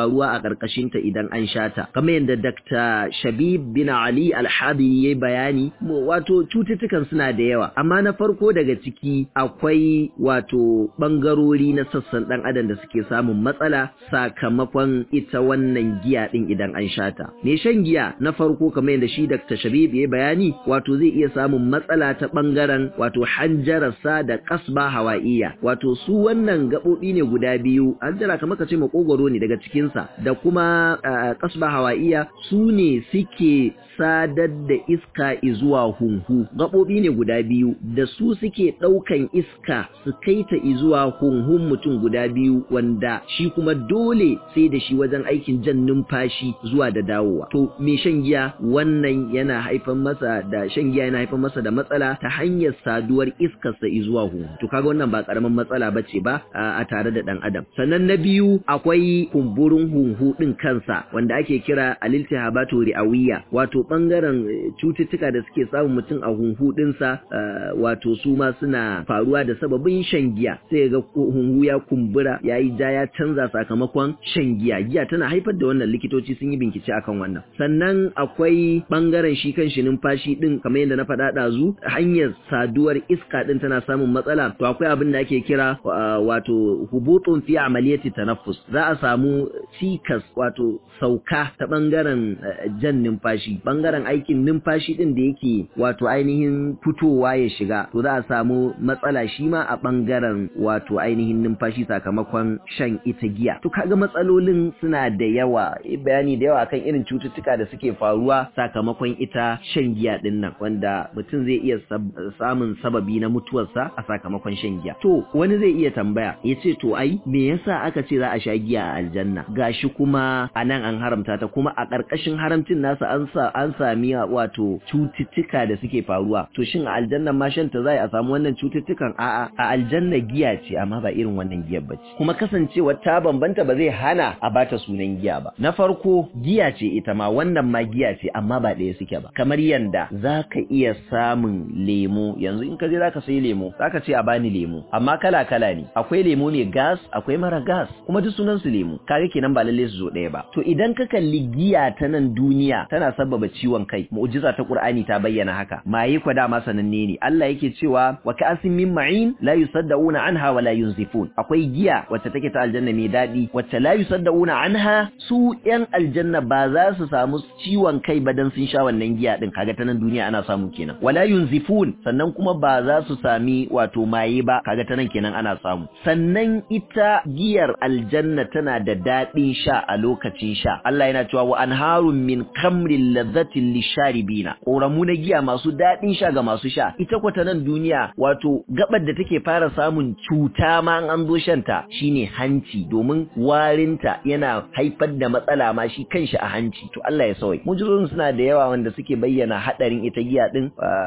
faruwa a ƙarƙashin ta idan an sha ta kamar yadda Dr. Shabib bin Ali Al-Hadi ya bayani wato cututtukan suna da yawa amma na farko daga ciki akwai wato bangarori na sassan dan adam da suke samun matsala sakamakon ita wannan giya din idan an sha ta me shan giya na farko kamar yadda shi Dr. Shabib ya bayani wato zai iya samun matsala ta bangaren wato hanjararsa da kasba hawaiya wato su wannan gabobi ne guda biyu hanjara kamar ka ce makogoro ne daga cikinsa da kuma kasba hawaiya su ne suke sadar da iska zuwa hunhu gaɓoɓi ne guda biyu da su suke ɗaukan iska su kai ta zuwa hunhun mutum guda biyu wanda shi kuma dole sai da shi wajen aikin jan numfashi zuwa da dawowa to me shan giya wannan yana haifar masa da shan giya yana haifar masa da matsala ta hanyar saduwar iskarsa zuwa hunhu to kaga wannan ba karamin matsala bace ba a tare da dan adam sannan na biyu akwai kumburin hunhu din kansa wanda ake kira aliltihabatu ri'awiyya wato bangaren cututtuka da suke samun mutum a hunhu dinsa wato su ma suna faruwa da sababin shan giya sai ga hunhu ya kumbura ya yi ja ya canza sakamakon shan giya giya tana haifar da wannan likitoci sun yi bincike akan wannan sannan akwai bangaren shi kan shi numfashi din kamar yadda na faɗa ɗazu hanyar saduwar iska din tana samun matsala to akwai abin da ake kira wato hubutun fi amaliyati tanaffus za a samu cikas wato sauka ta bangaren jan numfashi bangaren aikin numfashi din da yake wato ainihin fitowa ya shiga to za a samu matsala shi ma a bangaren wato ainihin numfashi sakamakon shan ita giya to kaga matsalolin suna da yawa bayani da yawa akan irin cututtuka da suke faruwa sakamakon ita shan giya din nan wanda mutum zai iya samun sababi na mutuwarsa a sakamakon shan giya to wani zai iya tambaya ya ce to ai me yasa aka ce za a sha giya a aljanna gashi kuma a nan an haramta ta kuma a ƙarƙashin haramcin nasa an sa an sami wato cututtuka da suke faruwa to shin a aljanna ma shan ta zai a samu wannan cututtukan a'a a aljanna giya ce amma ba irin wannan giyar bace kuma kasancewa ta bambanta ba zai hana a bata sunan giya ba na farko giya ce ita ma wannan ma giya ce amma ba ɗaya suke ba kamar yanda zaka iya samun lemo yanzu in ka je zaka sayi lemo zaka ce a bani lemo amma kala kala ne akwai lemo mai gas akwai mara gas kuma duk sunan su lemo kaga kenan ba lalle su zo ɗaya ba to idan ka kalli giya ta nan duniya tana sababa ciwon kai mu'jiza ta qur'ani ta bayyana haka maye kwa dama sananne ne Allah yake cewa wa ka'asin min ma'in la yusaddauna anha wa la yunzifun akwai giya wacce take ta aljanna mai dadi wacce la yusaddauna anha su yan aljanna ba za su samu ciwon kai ba dan sun sha wannan giya din kaga ta nan duniya ana samu kenan wala yunzifun sannan kuma ba za su sami wato maye ba kaga ta nan kenan ana samu sannan ita giyar aljanna tana da dadin sha a lokacin sha Allah yana cewa wa anharun min kamrin ladhatin lisharibina koramu na giya masu dadin sha ga masu sha ita kwata nan duniya wato gabar da take fara samun cuta ma an zo shanta shine hanci domin warinta yana haifar da matsala ma shi kanshi a hanci to Allah ya sauke mujizorin suna da yawa wanda suke bayyana hadarin ita giya din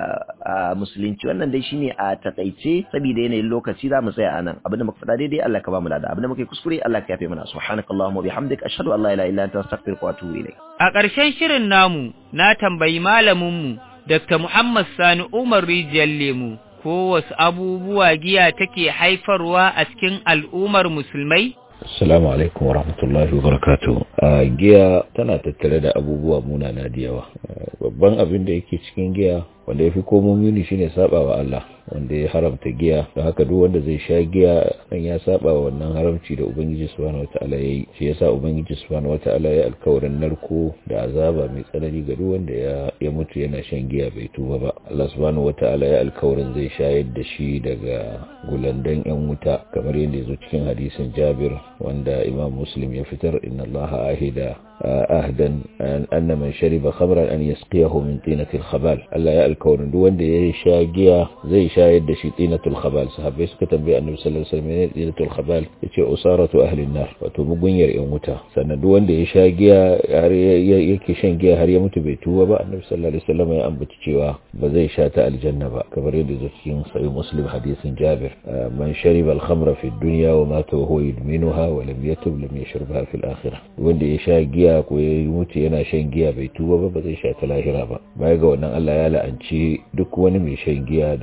a musulunci wannan dai shine a takaice saboda yanayin lokaci za mu tsaya anan abinda muka faɗa daidai Allah ka ba mu lada abinda muka yi kuskure Allah ka yafe mana subhanakallahumma wa bihamdika ashhadu an la ilaha illa anta astaghfiruka wa atubu ilayk A ƙarshen shirin namu na tambayi malaminmu Dr. Muhammad Sani Umar Rijiyar Lemu ko wasu abubuwa giya take haifarwa a cikin al'ummar musulmai? Assalamu alaikum wa rahmatullahi wa barakatuh. giya tana tattare da abubuwa munana da yawa. Babban abin da yake cikin giya wanda ya fi komo muni shine saba wa Allah wanda ya haramta giya da haka duk wanda zai sha giya dan ya saba wa wannan haramci da ubangiji subhanahu wataala yayi shi yasa ubangiji subhanahu wataala ya alkawarin narko da azaba mai tsanani ga duk wanda ya ya mutu yana shan giya bai tuba ba Allah subhanahu wataala ya alkawarin zai shayar da shi daga gulandan yan wuta kamar yadda yazo cikin hadisin Jabir wanda Imam Muslim ya fitar inna Allah ahida ahdan anna man shariba khamran an yasqiyahu min tinatil khabal Allah ya alkawarin duk wanda ya sha giya zai shayar da shi tinatul khabal sahabbai suka tambaye annabi sallallahu alaihi wasallam ne tinatul khabal yace usaratu ahli nar wato mugunyar yan wuta sannan duk wanda ya sha giya har yake shan giya har ya mutu bai tuba ba annabi sallallahu alaihi wasallam ya ambaci cewa ba zai sha ta aljanna ba kamar yadda yake cikin sahih muslim hadisin jabir man shariba al-khamra fi dunya wa mata wa huwa yudminuha wa lam yatub lam yashrabha fi al-akhirah wanda ya sha giya ko ya mutu yana shan giya bai tuba ba ba zai sha ta lahira ba baya ga wannan Allah ya la'anci duk wani mai shan giya da mai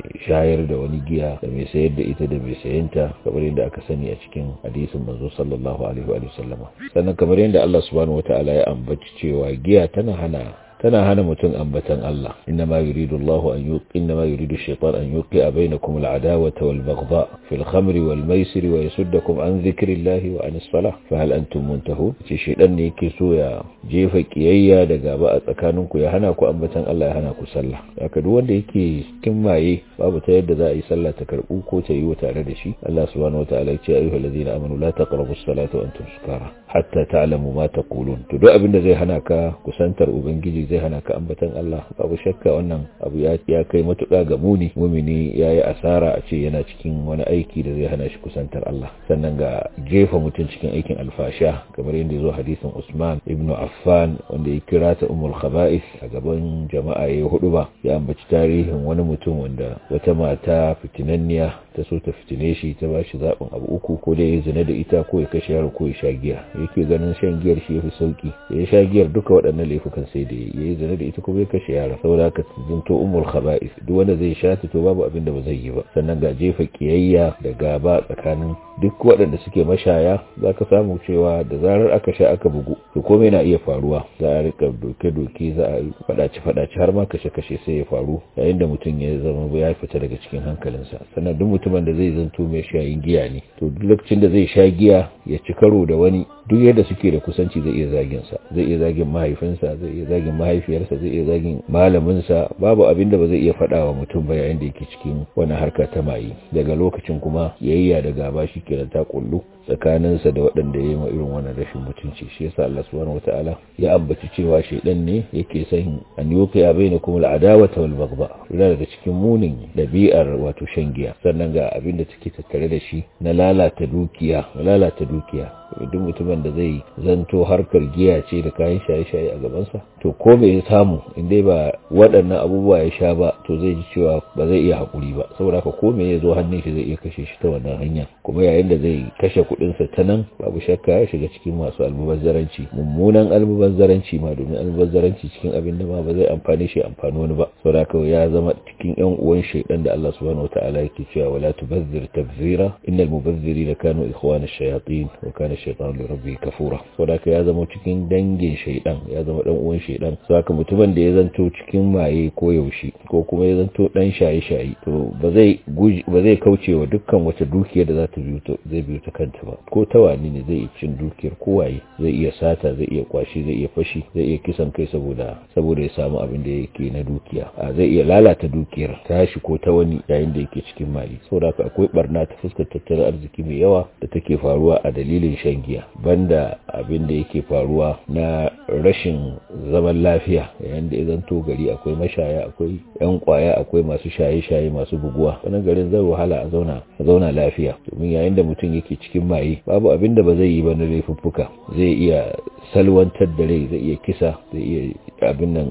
shayar da wani giya da mai sayar da ita da mai sayanta kamar yadda aka sani a cikin hadisin manzo sallallahu alaihi wa sallama sannan kamar yadda Allah subhanahu wataala ya ambaci cewa giya tana hana tana hana mutum ambatan Allah innama yuridu Allah an yuqi innama yuridu shaytan an yuqi bainakum al-adawata wal baghdha fi al-khamri wal maisir wa yasuddakum an dhikrillahi wa an as-salah fa hal antum muntahun ce shaytan ne yake so ya jefa kiyayya da gaba a tsakaninku ya hana ku ambatan Allah ya hana ku sallah haka duk wanda yake cikin maye babu ta yadda za a yi sallah ta karbu ko ta yi tare da shi Allah subhanahu wataala ya ce ayyuhal ladina amanu la taqrabu as-salata wa antum sukara hatta ta'lamu ma taqulun to duk abin da zai hana ka kusantar ubangiji zai hana ka ambatan Allah babu shakka wannan abu ya kai matuƙa ga muni mumini yayi asara a ce yana cikin wani aiki da zai hana shi kusantar Allah sannan ga jefa mutum cikin aikin alfasha kamar yadda ya zo hadisin Usman ibn Affan wanda ya kira ta ummul khaba'is a gaban jama'a ya hudu ba ya ambaci tarihin wani mutum wanda wata mata fitinanniya ta so ta fitine shi ta ba shi zaɓin abu uku ko da ya zina da ita ko ya kashe yaro ko ya sha giya yake ganin shan giyar shi ya fi sauki ya sha giyar duka waɗannan laifukan sai da ya yi zina da ita kuma ya kashe yara saboda haka zinto umul khaba'is duk wanda zai sha ta to babu abin da ba zai yi ba sannan ga jefa kiyayya da gaba tsakanin duk waɗanda suke mashaya za ka samu cewa da zarar aka sha aka bugu to komai na iya faruwa za a rika doke-doke za a yi faɗace-faɗace har ma kashe-kashe sai ya faru yayin da mutum ya zama ya fita daga cikin hankalinsa sannan duk mutumin da zai zanto mai shayin giya ne to duk lokacin da zai sha giya ya ci karo da wani duk yadda suke da kusanci zai iya zagin sa zai iya zagin mahaifinsa zai iya zagin mahaifiyarsa zai iya zagin malaminsa babu abin da ba zai iya faɗa wa mutum ba yayin da yake cikin wani harka ta maye daga lokacin kuma yayya da gaba shi kenan ta kullu tsakaninsa da waɗanda ya yi wa irin wannan rashin mutunci shi yasa Allah subhanahu wataala ya ambaci cewa shaidan ne yake son an yuqi bainakum al-adawata wal baghdha yana daga cikin munin dabi'ar wato shan giya sannan ga abin da take tattare da shi na lalata dukiya lalata dukiya duk mutumin da zai zanto harkar giya ce da kayan shaye-shaye a gabansa to ko bai ya samu inda ba waɗannan abubuwa ya sha ba to zai ji cewa ba zai iya haƙuri ba saboda haka ko me ya zo hannun shi zai iya kashe shi ta wannan hanya kuma yayin da zai kashe kuɗinsa ta nan babu shakka ya shiga cikin masu almubazzaranci mummunan almubazzaranci ma domin almubazzaranci cikin abin da ma ba zai amfani shi amfani wani ba saboda haka ya zama cikin yan uwan shaidan da Allah subhanahu wataala yake cewa wala tubazzir tabzira innal mubazzirina kanu ikhwana ash-shayatin wa kana shaitan li rabbi kafura saboda ya zama cikin dangin shaidan ya zama dan uwan shaidan saboda mutumin da ya zanto cikin maye ko yaushe ko kuma ya zanto dan shaye shaye to ba zai ba zai kauce wa dukkan wata dukiyar da za ta biyo zai biyo ta kanta ba ko ta wani ne zai cin dukiyar kowaye zai iya sata zai iya kwashi zai iya fashi zai iya kisan kai saboda saboda ya samu abin da yake na dukiya a zai iya lalata dukiyar tashi ko ta wani yayin da yake cikin maye saboda akwai barna ta fuskar tattalin arziki mai yawa da take faruwa a dalilin shan giya banda abin da yake faruwa na rashin zaman lafiya yayin da ya zanto gari akwai mashaya akwai yan kwaya akwai masu shaye-shaye masu buguwa wannan garin zai wahala a zauna a zauna lafiya domin yayin da mutum yake cikin maye babu abin da ba zai yi ba na laifuffuka zai iya salwantar da rai zai iya kisa zai iya abin nan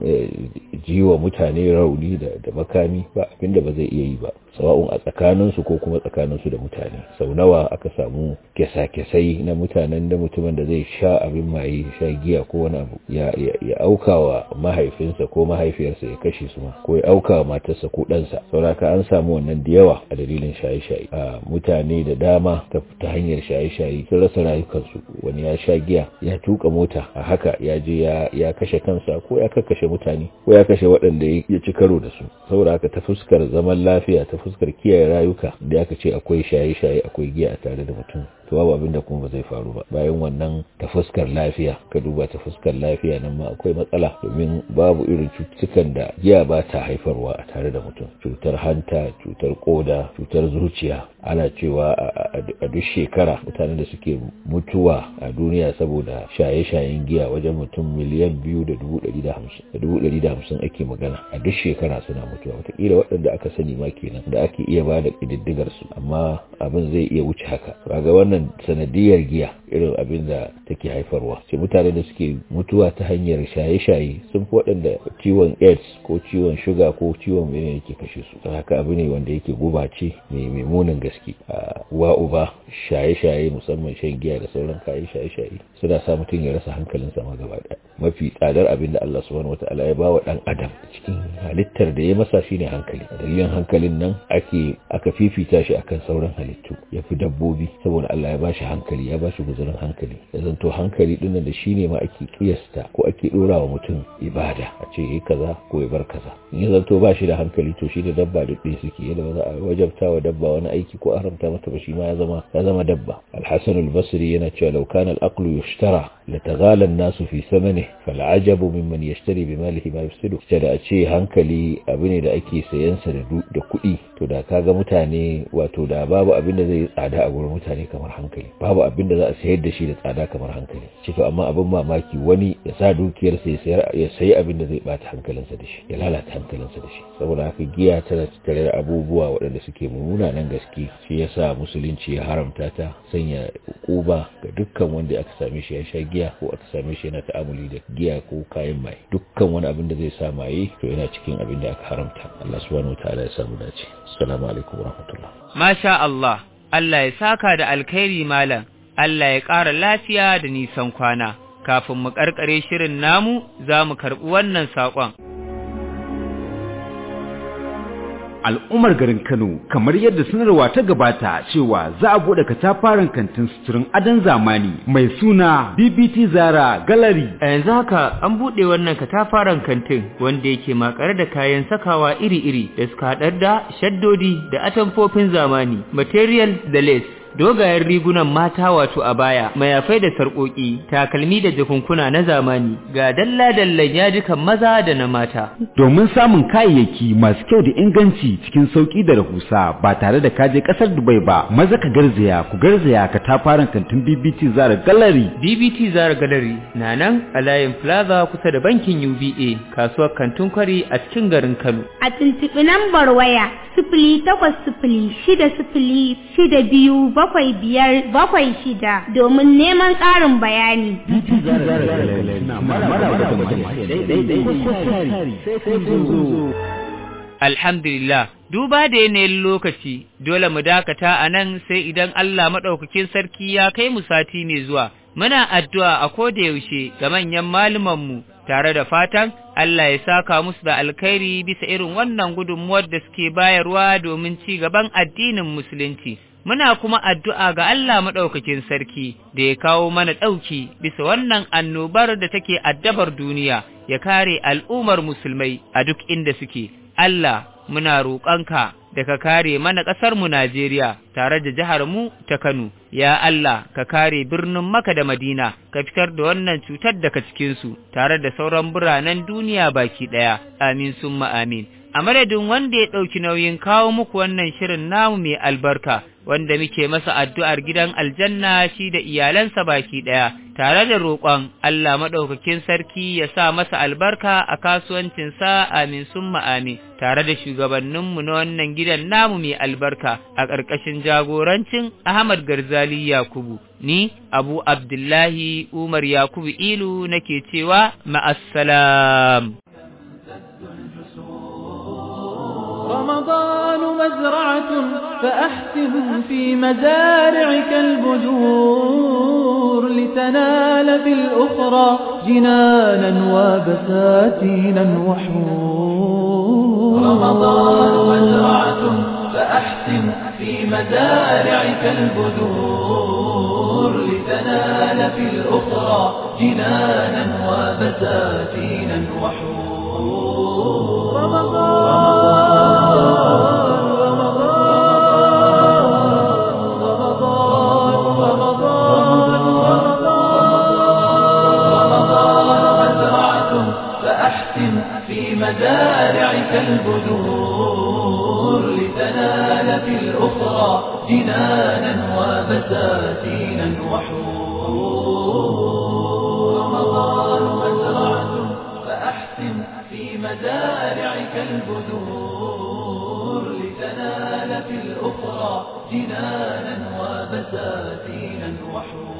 jiwa mutane rauni da makami ba abin da ba zai iya yi ba sawa'un a tsakaninsu ko kuma tsakaninsu da mutane sau nawa aka samu kyasa-kyasai na mutanen da mutumin da zai sha abin maye sha giya ko wani abu ya, auka wa mahaifinsa ko mahaifiyarsa ya kashe su ma ko ya auka wa matarsa ko ɗansa sauraka an samu wannan da yawa a dalilin shaye-shaye a mutane da dama ta hanyar shaye-shaye sun rasa rayukansu wani ya sha giya ya tuka mota a haka ya je ya kashe kansa ko ya kakkashe mutane ko ya kashe waɗanda ya ci karo da su saboda haka ta fuskar zaman lafiya ta fuskar kiyaye rayuka da aka ce akwai shaye-shaye akwai giya a tare da mutum to babu abin da kuma ba zai faru ba bayan wannan ta fuskar lafiya ka duba ta fuskar lafiya nan ma akwai matsala domin babu irin cututtukan da giya ba ta haifarwa a tare da mutum cutar hanta cutar koda cutar zuciya ana cewa a duk shekara mutanen da suke mutuwa a duniya saboda shaye-shayen giya wajen mutum miliyan biyu da dubu ɗari da hamsin da dubu ɗari da hamsin ake magana a duk shekara suna mutuwa wataƙila waɗanda aka sani ma kenan da ake iya ba da ƙididdigar su amma abin zai iya wuce haka ga wannan sanadiyar giya irin abin da take haifarwa sai mutane da suke mutuwa ta hanyar shaye-shaye sun fi waɗanda ciwon aids ko ciwon shuga ko ciwon mene yake kashe su don haka abu ne wanda yake guba ce mai munin gaske uwa uba shaye-shaye musamman shan giya da sauran kayan shaye-shaye suna sa mutum ya rasa hankalinsa ma gaba ɗaya mafi tsadar abin da Allah subhanahu wataala ya ba wa ɗan adam cikin halittar da ya masa shine hankali dalilin hankalin nan ake aka fifita shi akan sauran halittu ya fi dabbobi saboda Allah ya bashi hankali ya bashi guzurin hankali ya zanto hankali din da shine ma ake kiyasta ko ake dora wa mutum ibada a ce yi kaza ko ya bar kaza in ya zanto ba shi da hankali to shi da dabba duk ɗaya suke yadda ba za a wajabta wa dabba wani aiki ko a haramta mata ba shi ma ya zama ya zama dabba al-hasan al-basri yana cewa law kana al-aqlu yushtara lataghala an-nasu fi thamanihi fal'ajabu mimman yashtari bi malihi ma yufsidu da a ce hankali abu ne da ake sayan sa da kuɗi to da kaga mutane wato da babu abin da zai tsada a gurin mutane kamar hankali babu abin da za a sayar da shi da tsada kamar hankali ce to amma abin mamaki wani ya sa dukiyarsa ya sayar ya sayi abin da zai bata hankalinsa da shi ya lalata hankalinsa da shi saboda haka giya tana tattare da abubuwa waɗanda suke munanan gaske shi yasa musulunci ya haramta ta sanya kuba ga dukkan wanda aka same shi ya sha giya ko aka same shi yana ta'amuli da giya ko kayan maye dukkan wani abin da zai sa maye to yana cikin abin da aka haramta Allah subhanahu wataala ya samu dace assalamu alaikum warahmatullah Masha Allah, Allah ya saka da alkhairi malam, Allah ya ƙara lafiya da nisan kwana. Kafin mu ƙarƙare shirin namu, za mu karɓi wannan saƙon. al'ummar garin Kano kamar yadda sanarwa ta gabata cewa za a bude katafaren kantin suturin adon zamani mai suna BBT Zara Gallery. A yanzu haka an buɗe wannan katafaren kantin wanda yake makare da kayan sakawa iri-iri da suka haɗar da shaddodi da atamfofin zamani, material da lace. dogayen rigunan mata wato a baya mayafai da sarƙoƙi takalmi da jakunkuna na zamani ga dalla-dallan yajikan maza da na mata domin samun kayayyaki masu kyau da inganci cikin sauƙi da rahusa ba tare da kaje ƙasar Dubai ba maza ka garzaya ku garzaya ka tafaran kantin BBT Zara Gallery BBT Zara Gallery na nan a layin Plaza kusa da bankin UBA kasuwar kantin kwari a cikin garin Kano a tuntuɓi lambar waya sifili takwas sifili shida sifili shida biyu bakwai biyar bakwai shida domin neman ƙarin bayani. Alhamdulillah, duba da yanayin lokaci, dole mu dakata a nan sai idan Allah maɗaukakin sarki ya kai mu sati mai zuwa. Muna addu'a a koda yaushe ga manyan malumanmu tare da fatan Allah ya saka musu da alkhairi bisa irin wannan gudunmuwar da suke bayarwa domin ci gaban addinin Musulunci. Muna kuma addu'a ga Allah maɗaukakin sarki da ya kawo mana ɗauki bisa wannan annobar da take addabar duniya ya kare al'ummar musulmai a duk inda suke. Allah muna roƙonka da ka kare mana ƙasarmu Najeriya tare da jiharmu ta Kano. Ya Allah ka kare birnin Maka da Madina ka fitar da wannan cutar daga cikinsu tare da sauran biranen duniya baki ɗaya. Amin summa amin. A madadin wanda ya ɗauki nauyin kawo muku wannan shirin namu mai albarka wanda muke masa addu'ar gidan aljanna shi da iyalansa baki ɗaya, tare da roƙon Allah maɗaukakin sarki ya sa masa albarka a kasuwancinsa amin summa amin, tare da shugabanninmu na wannan gidan namu mai albarka a ƙarƙashin jagorancin Ahmad Garzali Yakubu. Ni, Abu Abdullahi Umar Yakubu Ilu nake cewa ma'assalam. رمضان مزرعة فأحسن في مزارعك البذور لتنال في الأخرى جنانا وبساتينا وحور رمضان مزرعة فأحسن في مزارعك البذور لتنال في الأخرى جنانا وبساتينا وحور رمضان في مزارعك البذور لتنال في الأخرى جنانا وبساتينا وحور رمضان مزرعة فأحسن في مزارعك البذور لتنال في الأخرى جنانا وبساتينا وحور